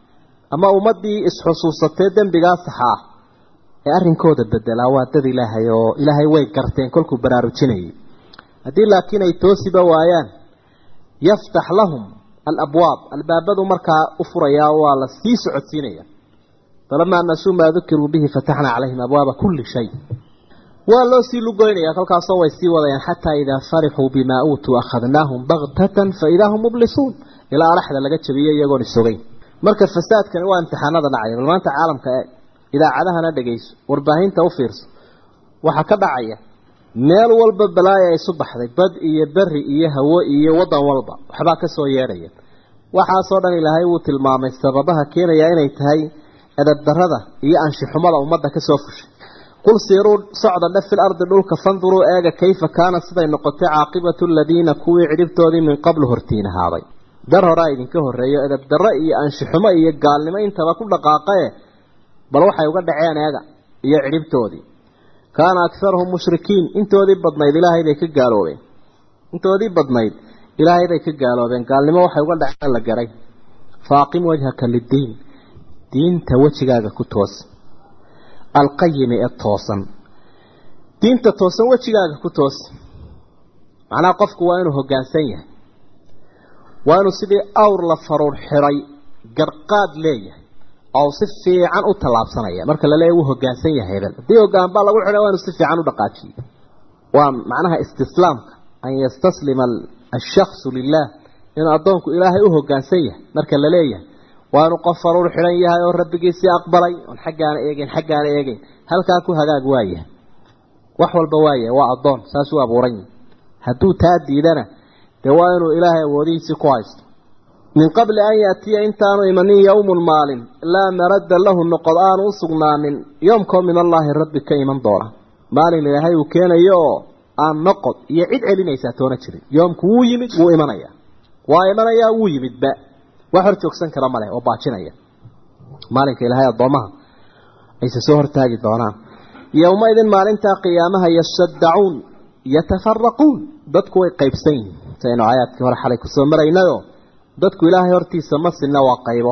ama ummaddii isxusuusatee dembigaa saxa ah ee arrinkooda bedelaa waa dad ilaahay oo ilaahay way garteen kolkuu baraarujinayay haddii laakiin ay toosiba waayaan yaftax lahum alabwaab albaabadu markaa u furayaa waa la sii socodsiinaya falamaa nasuu maa dukiruu bihi fataxnaa calayhim abwaaba kulli shay waa loo sii lugoynaya kolkaasoo way sii wadayaan xataa idaa farixuu bimaa uutuu akhadnaahum baktatan faidaa hum mublisuun ilaa araxda laga jabiyey iyagoon isogeyn marka fasaadkani waa imtixaanada dhacaya bal maanta caalamka eeg idaacadahana dhegayso warbaahinta u fiirso waxaa ka dhacaya meel walba balaaya isu baxday bad iyo beri iyo hawo iyo waddan walba waxbaa ka soo yeedhaya waxaasoo dhan ilaahay wuu tilmaamay sababaha keenaya inay tahay edabdarrada iyo anshixumada ummadda ka soo fushay qul siiruu socda dhe fil ardi dhulka fanduruu eega kayfa kaana siday noqotay caaqibatu aladiina kuwii cidhibtoodii min qablu hortiin ahaaday dar horaa idinka horreeyo edabdarro iyo anshixumo iyo gaalnimo intaba ku dhaqaaqae bal waxay uga dhaceen eega iyo cidhibtoodii kaana akharuhum mushrikiin intoodii badnayd ilaahay bay ka gaaloobeen intoodii badnayd ilaahay bay ka gaaloobeen gaalnimo waxay uga dhaceen la garay faaqim wajhaka liddiin diinta wejigaaga ku toos alqayimi ee toosan diinta toosan wejigaaga ku toos macnaha qofku waa inuu hoggaansan yahay waa inuu sidii awr la faruur xiray garqaad leeyahay oo si fiican u tallaabsanaya marka la leeyahy wuu hoggaansan yahay hebel haddii hoggaan baa lagu xidhay waa inuu si fiican u dhaqaajiyo waa macnaha istislaamka an yastaslima ashaksu lilah inuu addoonku ilaahay u hoggaansan yahay marka la leeyahay waa inuu qof faruur xidhan yahay oo rabbigiisii aqbalay oon xaggaana eegeyn xaggaana eegeyn halkaa ku hagaag waayahay wax walba waayahay waa addoon saasuu abuuran yahay hadduu taa diidana dee waa inuu ilaahay awoodihiisii ku haysto min qabli an yaatiya intaanu imanin yowmun maalin laa maradda lahu noqod aanu u sugnaanin yoomkoo min allaahi rabbi ka iman doona maalin ilaahay uu keenayo oo aan noqod iyo cid celinaysaa toona jirin yoomku wuu yimid wuu imanaya waa imanayaa wuu yimidba wax hor joogsan kara maleh oo baajinaya maalinka ilaahay addoomaha ayse soo hortaagi doonaan yowmaidin maalintaa qiyaamaha yashadacuun yatafaraquun dadku way qaybsan yihiin saynu aayaadkii hore xalay kusoo maraynayo dadku ilaahay hortiisa ma sinna waa qaybo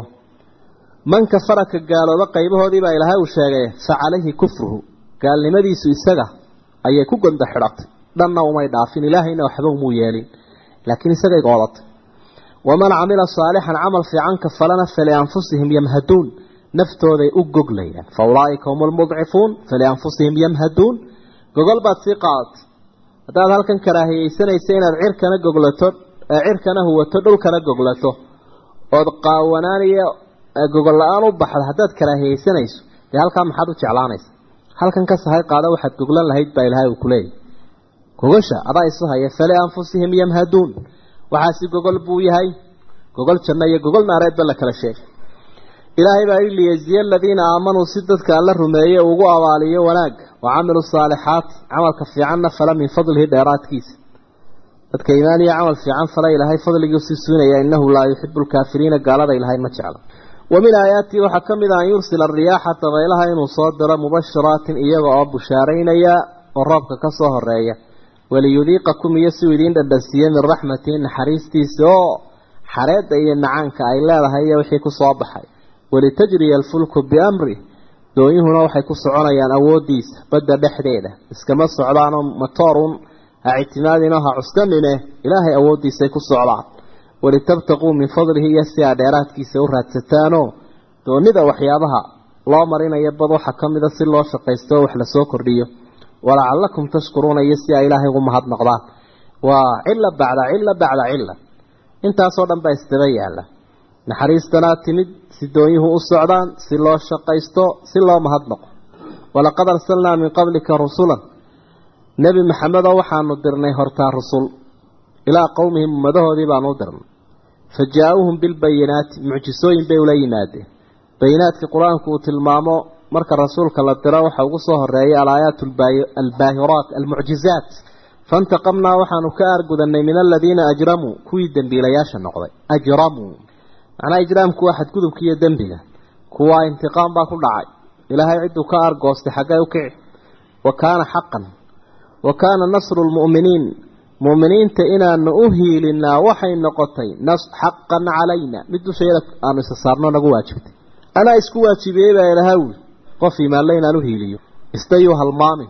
man kafara ka gaalooba qaybahoodii baa ilaahay uu sheegay fa calayhi kufruhu gaalnimadiisu isaga ayay ku gonda xidhatay dhanna umay dhaafin ilaahayna waxba umuu yeelin laakiin isagay goodatay waman camila saalixan camal fiican ka falana falianfusihim yamhaduun naftooday u goglayaan fa ulaaika hum lmudcifuun falianfusihim yamhaduun gogol baad sii qaadatay haddaad halkan karaahiyeysanaysa inaad cirkana goglato cirkana huwato dhulkana goglato ood qaawanaaniyo gogol la-aan u baxdo haddaad karaahiyeysanayso dee halkaa maxaad u jeclaanaysa halkan ka sahay qaada waxaad goglan lahayd baa ilaahay uu kuleeyahy gogasha adaa isu haya falianfusihim yamhaduun waxaasi gogol buu yahay gogol janno iyo gogol naareedba la kala sheegay ilaahay baa yidhi liyaziya aladiina aamanuu si dadka alla rumeeye ugu abaaliyo wanaag wa camiluu saalixaati camalka fiicanna fala min fadlihi dheeraadkiisa dadka iimaan iyo camal fiican fala ilaahay fadligiisii suunaya innahu laa yuxibu lkaafiriina gaalada ilaahay ma jecla wa min aayaatii waxaa ka mid ah an yursila ariyaaxa dabaylaha inuu soo diro mubashiraatin iyaga oo bushaaraynaya oo roobka ka soo horeeya waliyudiiqakum iyo si uu idiin dhadhansiiye min raxmatihi naxariistiisa oo xareedda iyo nacaanka ay leedahay iyo wixii ku soo baxay walitajriya alfulku biamri doonyuhuna waxay ku soconayaan awoodiisa badda dhexdeeda iskama socdaanoo matoorun ha ictimaadinoo ha cuskanine ilaahay awooddiisay ku socdaan walitabtaquu min fadlihi iyo si aa dheeraadkiisa u raadsataanoo doonida waxyaabaha loo marinayo bad waxaa ka mida si loo shaqaysto oo wax lasoo kordhiyo walacalakum tashkuruuna iyo si ay ilaahay ugu mahadnaqdaan waa cila bacda cila bacda cila intaasoo dhan baa isdaba yaalla naxariistanaa timid si doonyuhu u socdaan si loo shaqaysto si loo mahadnaqo walaqad arsalnaa min qablika rusulan nebi maxamedoo waxaanu dirnay hortaa rusul ilaa qowmihim ummadahoodii baanu u dirnay fa jaa-uuhum bilbayinaati mucjisooyin bay ula yimaadeen bayinaadka qur-aanku uu tilmaamo marka rasuulka la diro waxa ugu soo horeeyay alaayaat albaahiraat almucjizaat faintaqamnaa waxaanu ka aargudanay min aladiina ajramuu kuwii dembiilayaasha noqday ajramuu macnaha ijraamku waa xadgudubka iyo dembiga kuwaa intiqaam baa ku dhacay ilaahay cidduu ka aargoostay xaggay u kici wa kaana xaqan wa kaana nasru lmu'miniin mu'miniinta inaanu u hiilinaa waxay noqotay xaqan calayna mid dushayada aanu isa saarno nagu waajibtay anaa isku waajibiyey baa ilaha wuli qof imaanle inaan u hiiliyo isna yuu halmaamin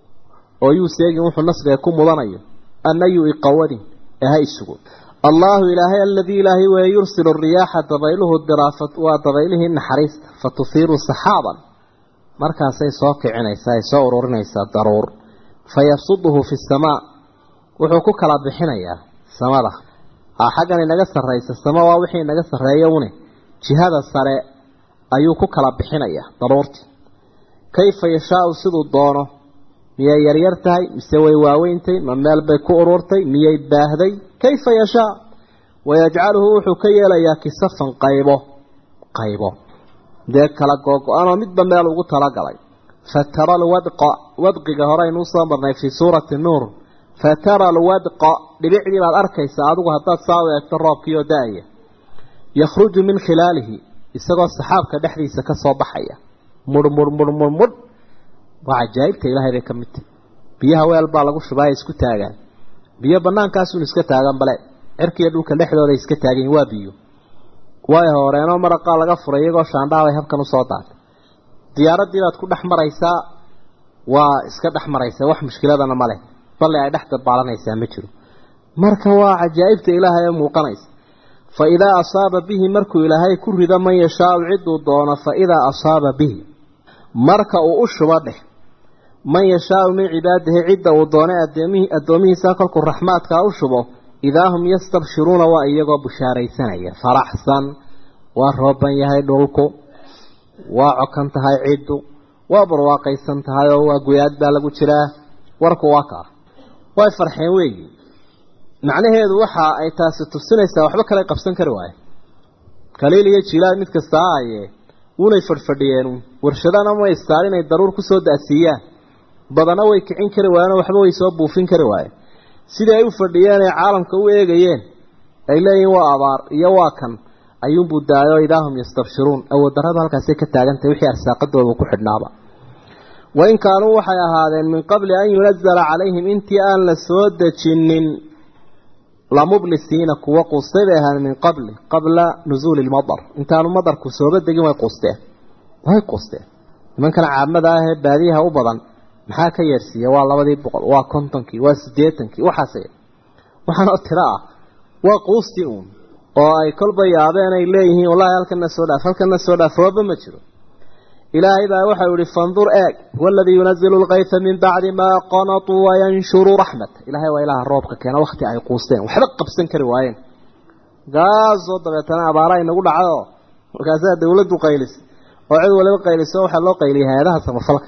oo yuu seegin wuxuu nasriga ku mudanayo anna yuu iqawadin ee ha isugo allaahu ilaahay aladii ilaahay weeye yursilu riyaaxa dabayluhu diraa waa dabaylihii naxariista fa tufiiru saxaaban markaasay soo kicinaysaa ay soo ururinaysaa daruur fa yabsuduhu fi samaa wuxuu ku kala bixinayaa samada xaggan inaga sarraysa sama waa wixii inaga sarreeya une jihada sare ayuu ku kala bixinayaa daruurtii kayfa yashaau siduu doono miyay yaryar tahay mise way waaweyntay ma meel bay ku ururtay miyay baahday kayfa yashaa wayajcaluhu wuxuu ka yeelayaa kisafan qaybo qaybo dee kala googo-anoo midba meel ugu talagalay fatara alwadqa wadqiga hore aynuu soo marnay fii suurati nuur fatara alwadqa dhibicdii baad arkaysaa adigu haddaad saa u eegto roobkii oo da-aya yakhruju min khilaalihi isagoo saxaabka dhexdiisa ka soo baxaya mudh mudh mudh mudh mudh waa cajaa'ibta ilaahay bay ka mid tahy biyaha weel baa lagu shubaa ay isku taagaan biyo banaankaasuun iska taagan bale cirkiiyo dhulka dhexdooda iska taagan waa biyo way horeenoo maraqaa laga furay iyagoo shaandhaabay habkan usoo daatay diyaaradii baad ku dhex maraysaa waa iska dhex maraysaa wax mushkiladana ma leh balle ay dhex dabaalanaysaa ma jiro marka waa cajaa'ibta ilaahay ee muuqanaysa fa idaa asaaba bihi markuu ilaahay ku rido man yashaau ciduu doono fa idaa asaaba bihi marka uu u shubo dheh man yashaau min cibaadihi cidda uu doonay addoomihiisa kolkuu raxmaadkaa u shubo idaa hum yastabshiruuna waa iyagoo bushaaraysanaya faraxsan waa rooban yahay dhulku waa cokan tahay ciddu waa barwaaqaysan tahay oo waa guyaad baa lagu jiraa warku waa kaa way farxeen weeyi macnaheedu waxa ay taasi tusinaysaa waxba kale qabsan kari waaye kaliil iyo jilaal mid kasta ahaye unay fadhfadhiyeen warshadana ma istaan inay daruur kusoo da'siiyaan badana way kicin kari waayeen waxba way soo buufin kari waayeen sidii ay u fadhiyeen ee caalamka u eegayeen ay leeyihiin waa abaar iyo waa kan ayuunbuu daayo idaahum yastabshiruun awooddarrada halkaasay ka taagantahay wixii arsaaqadooda ku xidhnaaba wain kaanuu waxay ahaadeen min qabli an yunazala calayhim intii aan la soo dejinin lamublisiina kuwa quustay bay ahaadeen min qabli qabla nusuuli lmadar intaanu madarku sooba degin way quusteen way quusteen nimankan caamada ah ee baadiyaha u badan maxaa ka yeersiiya waa labadii boqol waa kontonkii waa siddeetankii waxaas waxaanoo tiro ah waa quustii uun oo ay kolba yaabeen ay leeyihiin wallahi halkana soo dhaaf halkana soo dhaaf rooba ma jiro ilaahay baa waxau yihi fandur eeg waladii yunazilu lkayfa min bacdi maa qanatuu wayanshuru raxmat ilahay waa ilaha roobka keena wakti ay quusteen waxba qabsan kari waayeen gaasoo dabeetana abaara inagu dhacdo markaasaa dawladdu qaylis oo cid waliba qayliso waxaa loo qayliyay hay-adaha samafalka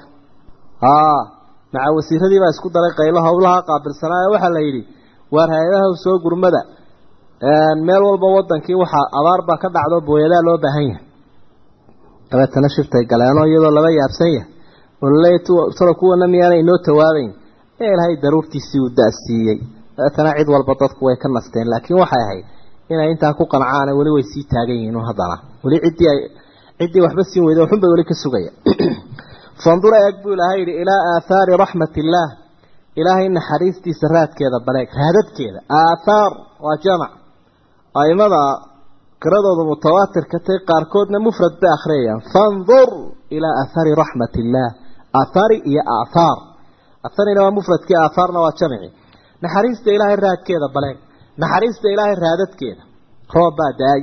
maca wasiiradii baa isku daray qaylo howlaha qaabilsanaayo waxaa la yidhi waar hay-adaha soo gurmada meel walba wadankii waxaa abaar baa ka dhacdo booyadaa loo baahan yahay dabeetana shirtay galeenoo iyadoo laba yaabsan yahay oo laleeya talo kuwana miyaana inoo tawaabayn ee ilaahay daruurtiisii uu da-siiyey dabeetana cid walba dadku way ka nasteen laakiin waxay ahayd inay intaa ku qancaan weli way sii taagan yihiin haddana weli ciddii ay ciddii waxba siin weyday waxun bay weli ka sugaya fandura eeg buu ilaahay yidhi ilaa aathaari raxmat illaah ilaahay naxariistiisa raadkeeda baleeg raadadkeeda aathaar waa jamac aimada qiradooda mutawaatirka tay qaarkoodna mufrad bay akhriyayaan fandur ilaa aathaari raxmat illaah aathaari iyo aathaar aatharina waa mufradkii aathaarna waa jamici naxariista ilaahay raadkeeda baleeg naxariista ilaahay raadadkeeda roob baa daay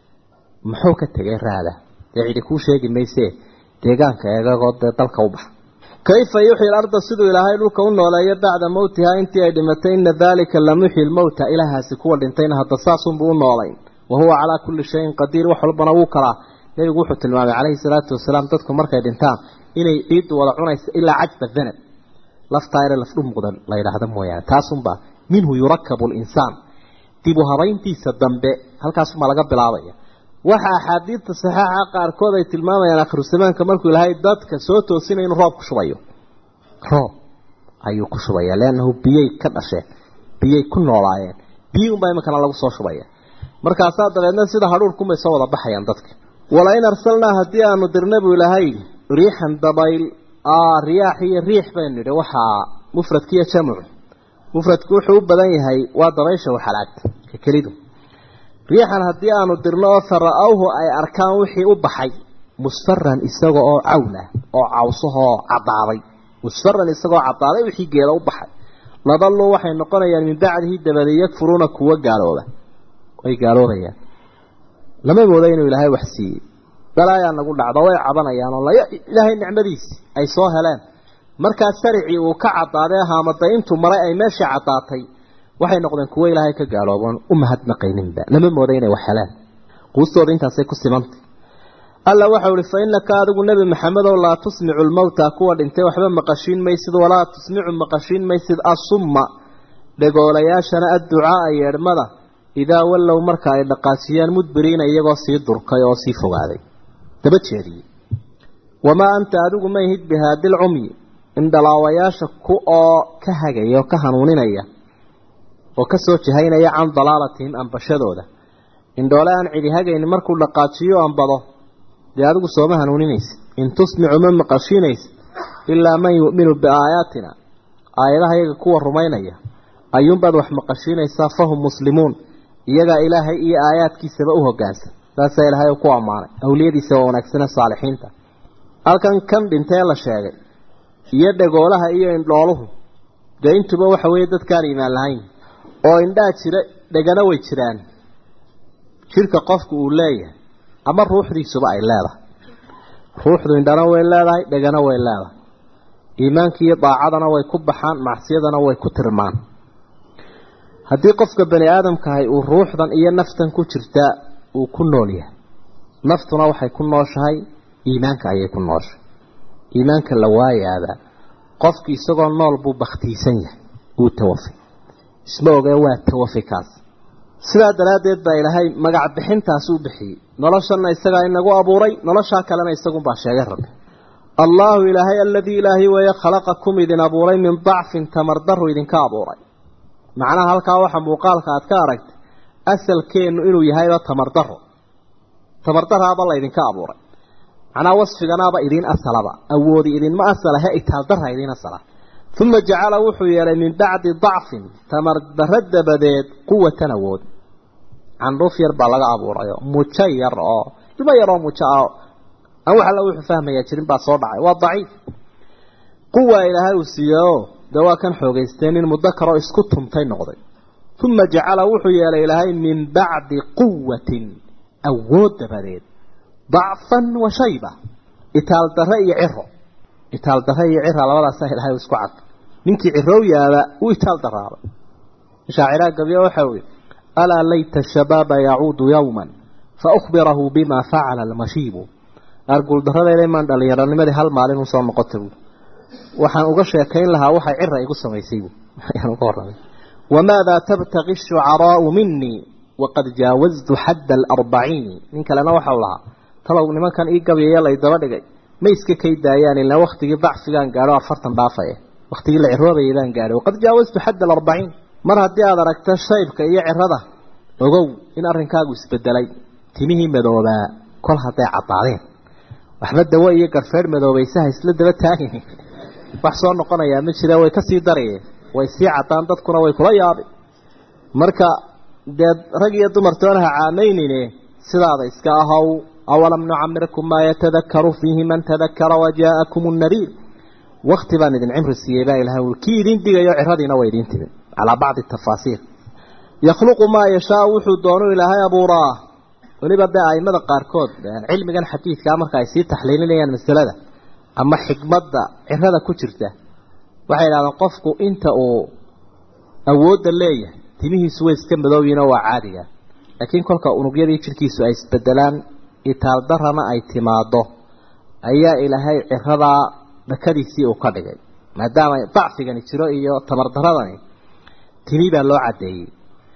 muxuu ka tegay raada dee cidi kuu sheegi maysee deegaanka eegagoo dee dalka u baxa kayfa yuxyi larda siduu ilaahay dhulka u nooleeyo bacda mowtihaa intii ay dhimatay ina daalika lamuxyi lmowta ilaahaasi kuwa dhintayna hadda saasunbuu u noolayn wa huwa calaa kulli shayin qadiir wax walbana wuu kalaa nebigu wuxuu tilmaamay calayhi salaatu wasalaam dadku markay dhintaan inay ciiddu wada cunayso ilaa cajba danab laftaa ere lafdhu muuqda la yidhaahda mooyaane taasunbaa minhu yurakabu linsaan dib u habayntiisa dambe halkaasumaa laga bilaabaya waxa axaadiidta saxeixa qaarkood ay tilmaamayaan akhiru zamaanka markuu ilaahay dadka soo toosinaya inuu roob ku shubayo roob ayuu ku shubaya leannahu biyay ka dhasheen biyay ku noolaayeen biyi unbaa iminkana lagu soo shubaya markaasaa dabeedna sida hadhuurkunbay soo wada baxayaan dadka walain arsalnaa haddii aanu dirna buu ilaahay riixan dabayl riyaax iyo riix baynu nidhi waxaa mufradkiiyo jamcu mufradku wuxuu u badan yahay waa dabaysha waxalaag ka kelidu riixan haddii aanu dirno oo fara-awhu ay arkaan wixii u baxay musfaran isaga oo cawla oo cawsahoo caddaaday musfaran isagoo caddaaday wixii geeda u baxay ladalluu waxay noqonayaan min bacdihi dabadeed yakfuruuna kuwa gaalooba way gaaloobayaan lama moodo inuu ilaahay wax siiyey balaayaa nagu dhacdo way cabanayaan oo ilaahay nicmadiisi ay soo heleen markaa saricii uu ka caddaaday haamada intuu maray ay meeshii caddaatay waxay noqdeen kuwo ilaahay ka gaalooban u mahadnaqayninba lama moodo inay wax helaan quustooda intaasay ku simantay alla waxau ihi fa innaka adigu nebi maxamedow laa tusmicu lmowta kuwa dhintay waxba maqashiin maysid walaa tusmicu maqashiin maysid asumma dhegoolayaashana adducaaa yeedhmada idaa wallow marka ay dhaqaajiyaan mudbiriina iyagoo sii durkay oo sii fogaaday daba jeediyey wamaa anta adigu ma ihid bihaadi lcumyi indhalaawayaasha ku oo ka hagaya oo ka hanuuninaya oo ka soo jihaynaya can dalaalatihim ambashadooda indhoole aan cidi hagaynin markuu dhaqaajiyo ambado dee adigu sooma hanuuninaysa in tusmicu ma maqashiinaysa ilaa man yu'minu biaayaatina aayadaha iyaga kuwa rumaynaya ayuunbaad wax maqashiinaysaa fahum muslimuun iyagaa ilaahay iyo aayaadkiisaba u hogaansan saasaa ilaahay ku ammaanay awliyadiisa waa wanaagsane saalixiinta halkan kan dhintee la sheegay iyo dhagoolaha iyo indhooluhu dee intuba waxa weeye dadkaan iimaan lahayn oo indhaa jira dhegana way jiraan jidhka qofku uu leeyahay ama ruuxdiisuba ay leedahay ruuxdu indhana way leedahay dhegana way leedahay iimaanki iyo daacadana way ku baxaan macsiyadana way ku tirmaan haddii qofka bani aadamkahay uu ruuxdan iyo naftan ku jirtaa uu ku nool yahay naftuna waxay ku nooshahay iimaanka ayay ku nooshahay iimaanka la waayaaba qofki isagoo nool buu baktiisan yahay uu tawafay isma ogee waa tawafi kaas sidaa daraaddeed baa ilaahay magac bixintaas u bixiyey noloshanna isagaa inagu abuuray noloshaa kalena isagunbaa sheegay rabbi allaahu ilaahay aladii ilaahay weeye khalaqakum idin abuuray min dacfin tamardaru idinka abuuray macnaha halkaa waxa muuqaalka aad ka aragtay asalkeennu inuu yahayba tamardaro tamardaraaba laydinka abuuray macnaha wasfiganaaba idiin asalaba awoodi idinma asala he itaaldara idiin asala uma jacala wuxuu yeelay min bacdi dacfin tamardaro dabadeed quwatan awood candhuuf yar baa laga abuurayo mujo yar oo ilmo yaroo mujo ah aan wax alla wuxuu fahmayaa jirin baa soo dhacay waa daciif quwa ilaahay uu siiyeoo dee waa kan xoogaysteen in muddo kaloo isku tuntay noqday uma jacala wuxuu yeelay ilaahay min bacdi quwatin awood dabadeed dacfan wa shayba itaal darre iyo ciro itaal darre iyo cira labadaasaa ilaahay isku cad ninkii ciroow yaaba uu itaal daraabay shaaciraa gabyo waxa uu alaa layta shabaaba yacuudu yowman faأkhbirahu bima facala almashiibu arguuldarradeeda maan dhallinyaronimadii hal maalin usoo noqota buui waxaan uga sheekayn lahaa waxay cira igu samaysay bu ayaan uga warramay wamaadaa tabtaqi shucaraau minii waqad jaawaztu xadda alarbaciini nin kalena waxau lahaa talow nimankan ii gabyaya lay daba dhigay ma iska kay daayaan ilaa waktigii dacfigaan gaadho afartan dhaafaya waktigii la ciroobayay baan gaadhay waqad jaawaztu xadda alarbaciin mar haddii aada aragto shaybka iyo cirada ogow in arrinkaagu isbedelay timihii madoobaa kol hadday caddaadeen waxba dawo iyo garfeedh madoobaysaha isla daba taagin wax soo noqonayaa ma jira way kasii darayeen way sii caddaan dadkuna way kula yaabi marka dee rag iyo dumartoona ha caamaynine sidaada iska ahow awalam nucamirkum maa yatadakaru fiihi man tadakara wajaakum nadiir wakti baan idin cimri siiyey baa ilahay ui kii idin digayo ciradiina way idiin timi calaa bacdi tafaasiir yakhluqu maa yashaa wuxuu doonu ilaahay abuuraa weliba dee aimada qaarkood cilmigan xadiidkaa marka ay sii taxliilinayaan masalada ama xikmadda cirada ku jirta waxay idhahdeen qofku inta uu awoodda leeyahay timihiisu way iska madooyiinoo waa caadiga laakiin kolka unugyadii jirkiisu ay isbedelaan itaaldarana ay timaado ayaa ilaahay ciradaa dhakadiisii uu ka dhigay maadaama dacfigani jiro iyo tamardaradani timi baa loo caddeeyey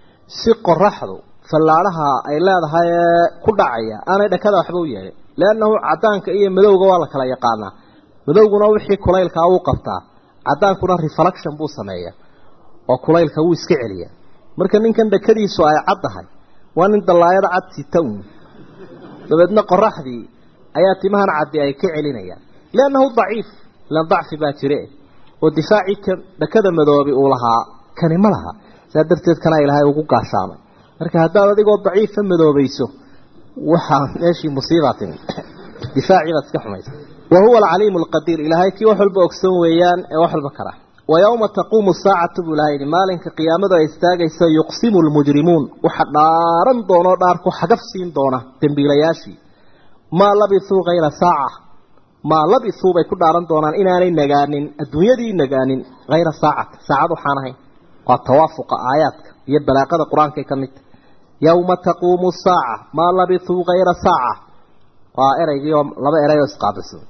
si qoraxdu fallaadhaha ay leedahay ee ku dhacaya aanay dhakada waxba u yeelin leannahu caddaanka iyo madowga waa la kala yaqaanaa madowguna wixii kulaylkaa wuu qabtaa caddaankuna reflection buu sameeyaa oo kulaylka wuu iska celiyaa marka ninkan dhakadiisu ay caddahay waa nin dallaayada cad sita un dabeedna qoraxdii ayaa timahan caddi ay ka celinayaan liannahu daciif ilan dacfi baa jire oo difaacii kan dhakada madoobi uu lahaa kani ma laha saa darteed kana ilaahay ugu gaashaamay marka haddaad adigoo daciifa madoobayso waxaa meeshii musiibaa timi difaacii baad iska xumaysa wa huwa alcaliimu alqadiir ilaahay kii wax walba ogsoon weeyaan ee wax walba kala wa yowma taquumu saacatu buu ilahay yidhi maalinka qiyaamadu ay istaagayso yuqsimu lmujrimuun waxa dhaaran doonoo dhaarku xagaf siin doona dembiilayaashii maa labisuu hayra saaca maa labisuu bay ku dhaaran doonaan inaanay nagaanin adduunyadii nagaanin hayra saacata saacad waxaan ahayn waa tawaafuqa aayaadka iyo balaaqada qur-aankay ka midta yowma taquumu saaca maa labisuu hayra saaca waa eraygii oo laba eray oo isqaabilsan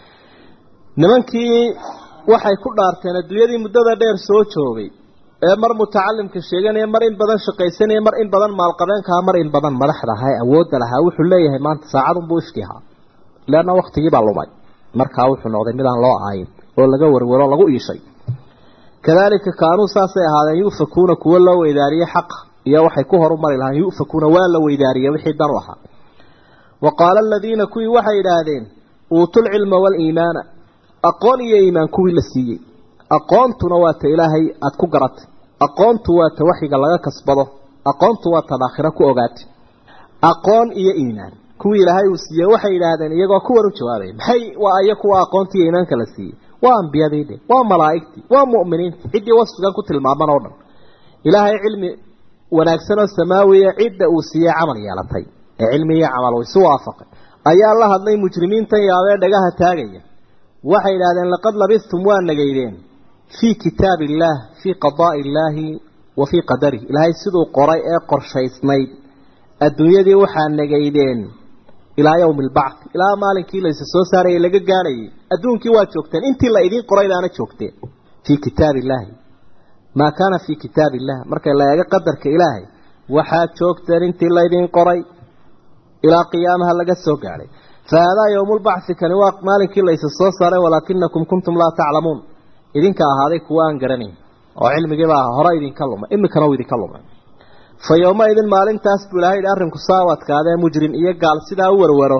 nimankii waxay ku dhaarteen adduunyadii muddada dheer soo joogay ee mar mutacalimka sheeganaya mar in badan shaqaysanaya mar in badan maalqabeenkaha mar in badan madaxda ahaa ee awoodda lahaa wuxuu leeyahay maanta saacadunbuu ifki ahaa leanna waktigiibaa lumay markaa wuxuu noqday midaan loo aayin oo laga warwaro lagu iishay kadalika kaanuu saasay ahaadeen yu'fakuuna kuwo loo weydaariyey xaqa iyo waxay ku horumari lahaan yu'fakuuna waa la weydaariyey wixii dan u ahaa wa qaala aladiina kuwii waxay idhaahdeen uutul cilma waaliimaana aqoon iyo iimaan kuwii la siiyey aqoontuna waa ta ilaahay aada ku garatay aqoontu waa ta waxyiga laga kasbado aqoontu waa tad aakhiro ku ogaatay aqoon iyo iimaan kuwii ilaahay uu siiyey waxay yidhaahdeen iyagoo kuwan u jawaabaya maxay waa aya kuwa aqoonta iyo iimaanka la siiyey waa ambiyadii dhe waa malaa'igtii waa mu'miniintii ciddii wasfigan ku tilmaaman oo dhan ilaahay cilmi wanaagsan oo samaawiya cidda uu siiyey camal yeelatay ee cilmi iyo camal uu isu waafaqay ayaa la hadlay mujrimiintan yaabee dhagaha taagaya waxay yidhahdeen laqad labistum waa nageydeen fii kitaabi illaah fii qadaa'i illaahi wa fii qadarih ilaahay siduu qoray ee qorshaysnayd adduunyadii waxaa nageydeen ilaa yawmi albacth ilaa maalinkii laysa soo saarayay laga gaadhayay adduunkii waa joogteen intii la idiin qoraydaana joogteen fii kitaabi illaahi maa kaana fii kitaabi illah marka la eego qadarka ilaahay waxaad joogteen intii laydin qoray ilaa qiyaamaha laga soo gaadhay fahaadaa yowmulbacthi kani waa maalinkii laysa soo saaray walaakinakum kuntum laa taclamuun idinka ahaaday kuwa aan garanayn oo cilmigiibaa hore idinka lumay imikana uu idinka lumay fa yowmaidin maalintaas buu ilahay yidhi arrinku saa u adkaadee mujrim iyo gaal sidaa u warwaro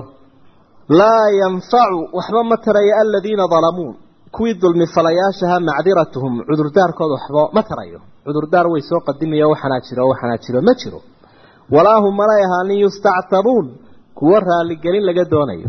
laa yanfacu waxba ma tarayo aladiina dalamuu kuwii dulmi falayaashaha macdiratuhum cudurdaarkooda waxba ma tarayo cudurdaar way soo qadimiyo waxanaa jiro waxanaa jiro ma jiro walaa hum malay ahaanin yustactabuun kuwo raaligelin laga doonayo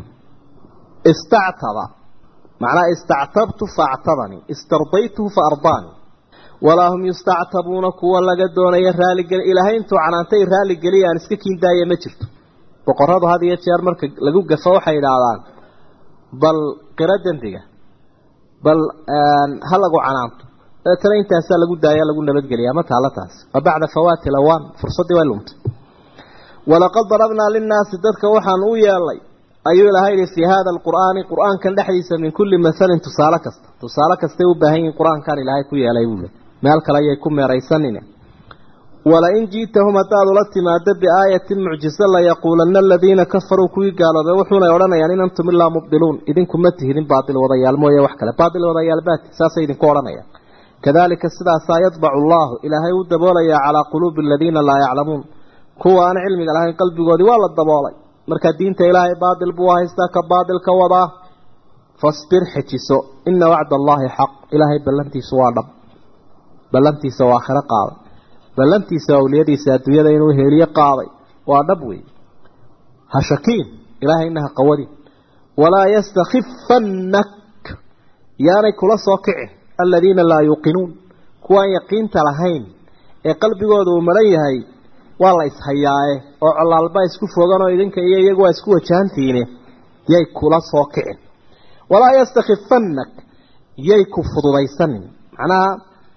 istactaba macnaa istactabtu faactabanii istardaytuhu fa ardaanii walaa hum yustactabuuna kuwa laga doonaya raaligeli ilaahay intuu canaantay raaligeliya aan iska kiindaaya ma jirto boqoradu had iyo jeer marka lagu gafo waxay idhaahdaan bal qiro dembiga bal ha lagu canaanto dabeetana intaasaa lagu daaya lagu nabadgeliyaa ma taala taas wa bacda fawaati lawaan fursaddii way lumtay walaqad darabnaa linnaasi dadka waxaan u yeelnay ayuu ilahay yihi fii hada alqur'aani qur'aankan dhexdiisa min kulli masalin tusaale kasta tusaale kastay u baahan yihin qur-aankan ilaahay ku yeelay buule meel kale ayay ku meeraysanine walain ji'tahum haddaad ula timaado biaayatin mucjiso layaquulanna aladiina kafaruu kuwii gaaloobay wuxuunay odhanayaan in antum ilaa mubdiluun idinku ma tihidin baatil wadayaal mooye wax kale baatil wadayaal baati saasay idinku odhanayaan kadalika sidaasaa yadbacu allahu ilaahay u daboolayaa calaa quluubi aladiina laa yaclamuun kuwa aan cilmiga lahayn qalbigoodii waa la daboolay marka diinta ilaahay baatil buu haystaa ka baatilka wadaa fasbir xejiso ina wacda allaahi xaq ilaahay ballantiisu waa dhab ballantiisa waa aakhiro qaaday ballantiisa awliyadiisa adduunyada inuu heeliyo qaaday waa dhab wey ha shakiin ilaahayna ha qawadin walaa yastakifannak yaanay kula soo kicin aladiina laa yuuqinuun kuwaan yaqiinta lahayn ee qalbigooda uu maran yahay waa la ishayaaye oo colaalba isku fogan oo idinka iyo iyagu waa isku wajahantiine yay kula soo kicin walaa yastakifannak yay ku fududaysanin macnaha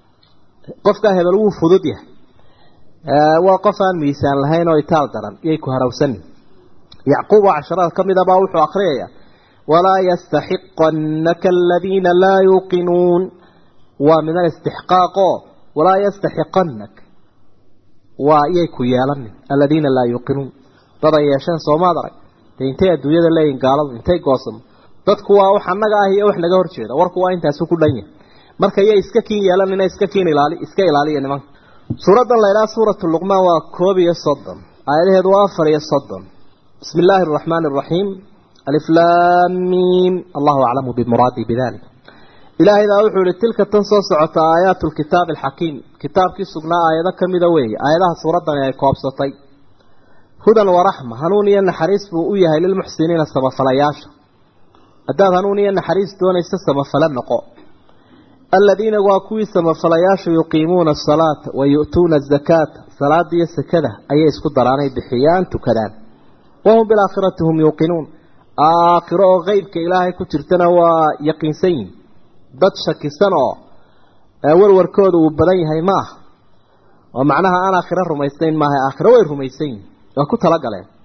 qofkaa hebel wuu fudud yahay waa qof aan miisaan lahayn oo itaal daran yay ku harawsanin yacquub oo casharada ka mid abaa wuxuu akriyaya walaa yastaxiqanaka aladiina laa yuuqinuun waa min alistixqaaqo walaa yastaxiqanak waa yay ku yeelanin aladiina laa yuuqinuun dad ay yeesheen soomaad arag dee intay adduunyada leeyihin gaaladu intay goosamo dadku waa wax annaga ah iyo wax naga hor jeeda warku waa intaasu ku dhan yahay marka yay iska kiin yeelanina iska kiin ilaali iska ilaaliya nimanka suuraddan la idhaha suuratu luqmaan waa koob iyo soddon aayadaheedu waa afar iyo soddon bismi illaahi araxmaani araxiim aliflaamiim allahu aclamu bimuraadii bidalik ilaahay baa wuxuu ihi tilka tan soo socota aayaatu lkitaabi alxakiim kitaabkii sugnaa aayado ka mida weeye aayadaha suuraddani ay koobsatay hudan waraxma hanuun iyo naxariis buu u yahay lilmuxsiniina samafalayaasha haddaad hanuun iyo naxariis doonaysa samafale noqo aladiina waa kuwii samafalayaasha yuqiimuuna asalaata wa yu'tuuna azakaata salaada iyo sakada ayay isku daraanay bixiyaan tukadaan wahum bilaakhirati hum yuuqinuun aakhiro oo qeybka ilaahay ku jirtana waa yaqiinsan yihin dad shakisan oo warwarkooda uu badan yahay ma aha oo macnaha aan aakhiro rumaysnayn maaha aakhiro way rumaysan yihin waa ku talagaleen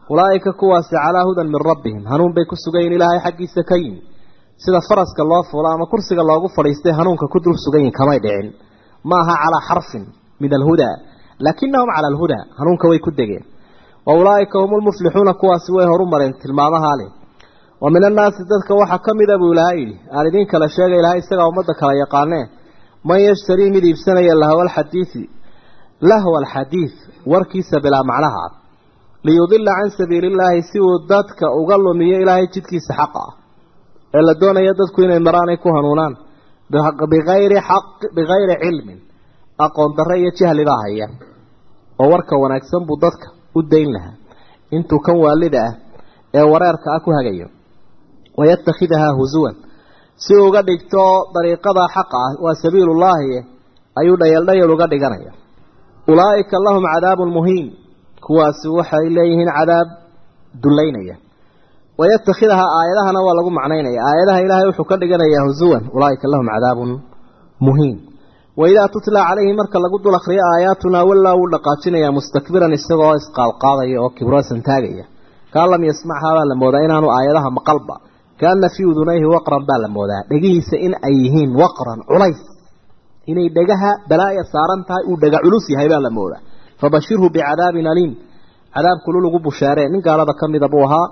ulaa'ika kuwaasi calaa hudan min rabbihim hanuun bay ku sugayiin ilaahay xaggiisa ka yimi sida faraska loo fuulo ama kursiga loogu fadhiistay hanuunka ku dul sugayiin kamay dhicin ma aha calaa xarfin min alhudaa laakinahum cala alhudaa hanuunka way ku degeen wa ulaa'ika hum lmuflixuuna kuwaasi way horu mareen tilmaamahaa leh wa min annaasi dadka waxaa ka mida buu ilaahay yidhi aan idiin kala sheega ilahay isagaa ummadda kala yaqaanee man yashtarii mid iibsanaya lahwa alxadiidi lahwa alxadiid warkiisa bilaa macnaha ah liyudila can sabiili illaahi si uu dadka uga lumiyo ilaahay jidkiisa xaqa ah ee la doonaya dadku inay maraan ay ku hanuunaan bigayri xaq bigayri cilmin aqoon darre iyo jahli baa haya oo warka wanaagsan buu dadka u dayn lahaa intuu kan waalida ah ee wareerka ah ku hagayo wayatakhidahaa husuwan si uga dhigto dariiqada xaqa ah waa sabiilullaahi ayuu dhayeeldhayal uga dhiganaya ulaa'ika lahum cadaabun muhiin kuwaasi waxay leeyihiin cadaab dullaynaya wayatakhidahaa aayadahana waa lagu macnaynaya aayadaha ilaahay wuxuu ka dhiganayaa husuwan ulaa'ika lahum cadaabun muhiin waidaa tutla calayhi marka lagu dul akriyo aayaatunaa wallaa wuu dhaqaajinayaa mustakbiran isagoo isqaadqaadaya oo kibrosan taagaya kaan lam yasmachaa baa la moodaa inaanu aayadaha maqalba kaana fii udunayhi waqran baa la moodaa dhegihiisa in ay yihiin waqran culays inay dhegaha balaaya saaran tahay uu dhega culus yahay baa la moodaa fabashirhu bicadaabin aliim cadaab kulul ugu bushaaree nin gaalada ka mida buu ahaa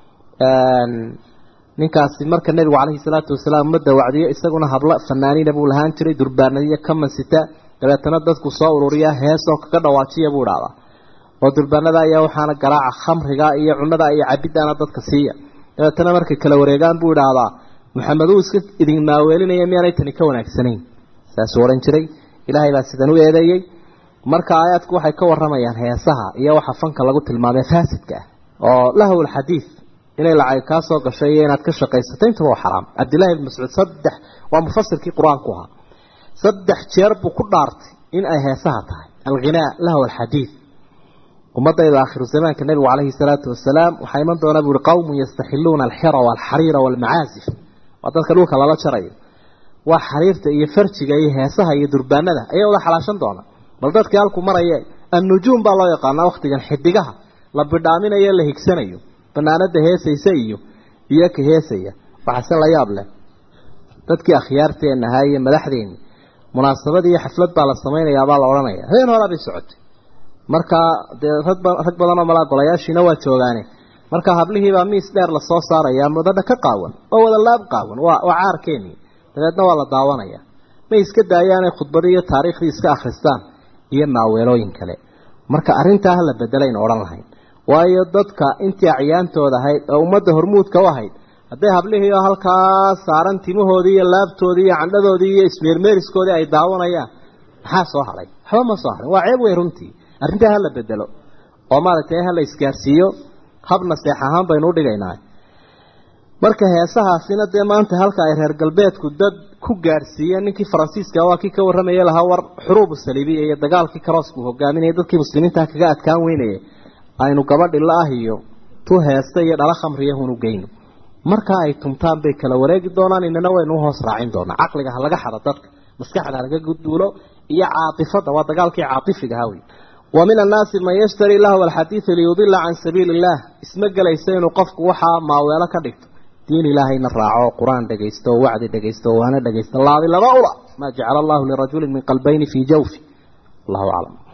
ninkaasi marka nebigu calayhi salaatu wasalaam ummadda wacdiyo isaguna hablo fanaaniina buu lahaan jiray durbaanadiyo kamansita dabeetana dadku soo ururiya heesoo kaga dhawaajiya buu idhahdaa oo durbaanada ayaa waxaana garaaca khamriga iyo cunada iyo cabiddaana dadka siiya dabeetana markay kala wareegaan buu idhaahdaa maxamed uu iska idin maaweelinaya miyaanay tani ka wanaagsanayn saasuu odhan jiray ilaahay baa sidan u eedeeyey marka aayaadku waxay ka waramayaan heesaha iyo waxa fanka lagu tilmaamay faasidka ah oo lahw lxadiid inay lacag kaa soo gashay iyo inaad ka shaqaysato intaba waa xaraam cabdillahi ibn mascuud saddex waa mufasirkii qur-aanku ahaa saddex jeer buu ku dhaartay in ay heesaha tahay alghinaa lahw alxadiid ummadayda aakhiru zamaanka nebigu calayhi salaatu wasalaam waxaa iman doona buuhi qowmun yastaxiluuna alxira waalxariira waalmacaasif waa dadka dhulka lala jarayo waa xariirta iyo farjiga iyo heesaha iyo durbaanada ayaa wada xalaashan doona bal dadkii halku maraya annujuum baa loo yaqaanaa wakhtigan xidigaha la bidhaaminayo la higsanayo banaanada heesaysa iyo iyo ka heesaya waxaase la yaab leh dadkii akhyaarteenna ahaa iyo madaxdeenni munaasabad iyo xaflad baa la samaynayaa baa la odhanaya habeen horaa bay socotay markaa dee rag rag badan oo malaa golayaashiina waa joogaane marka hablihiibaa miis dheer lasoo saaraya mudadha ka qaawan oo wada laab qaawan waa waa caarkeeni dabeedna waa la daawanaya may iska daayaanay khudbadii iyo taariikhdii iska akhristaan iyo maaweelooyin kale marka arrintaa ha la bedelaynu odhan lahayn waayo dadka intii acyaantooda ahayd oo ummadda hormuudka u ahayd hadday hablihii oo halkaa saaran timahoodii iyo laabtoodii iyo candhadoodii iyo ismeermeeriskoodii ay daawanayaan maxaa soo hadhay waxba ma soo hadhin waa ceeb wey runtii arrintaa hala bedelo oo maaragtay hala isgaarsiiyo hab naseex ahaan baynu u dhigaynaa marka heesahaasina dee maanta halka ay reer galbeedku dad ku gaadhsiiyeen ninkii faransiiska waa kii ka warramaya lahaa war xuruubu saliibiya iyo dagaalkii karoosku hogaaminaya dadkii muslimiinta kaga adkaan weynayay aynu gabadhi la ah iyo tu heesta iyo dhala khamriya hunu geyno markaa ay tumtaan bay kala wareegi doonaan inana waynu uhoos raacin doonaa caqliga ha laga xado dadka maskaxda ha laga gudbuulo iyo caatifada waa dagaalkii caatifiga ha wey wa min annaasi man yashtari lahwa alxadiida liyudila can sabiili illah isma gelaysa inuu qofku waxaa maaweelo ka dhigto diin ilaahayna raaco qur-aan dhegaysto oo wacdi dhegaysto oo waana dhegaysto laabi laba ula maa jacala allahu lirajulin min qalbayni fii jawfi allahu aclam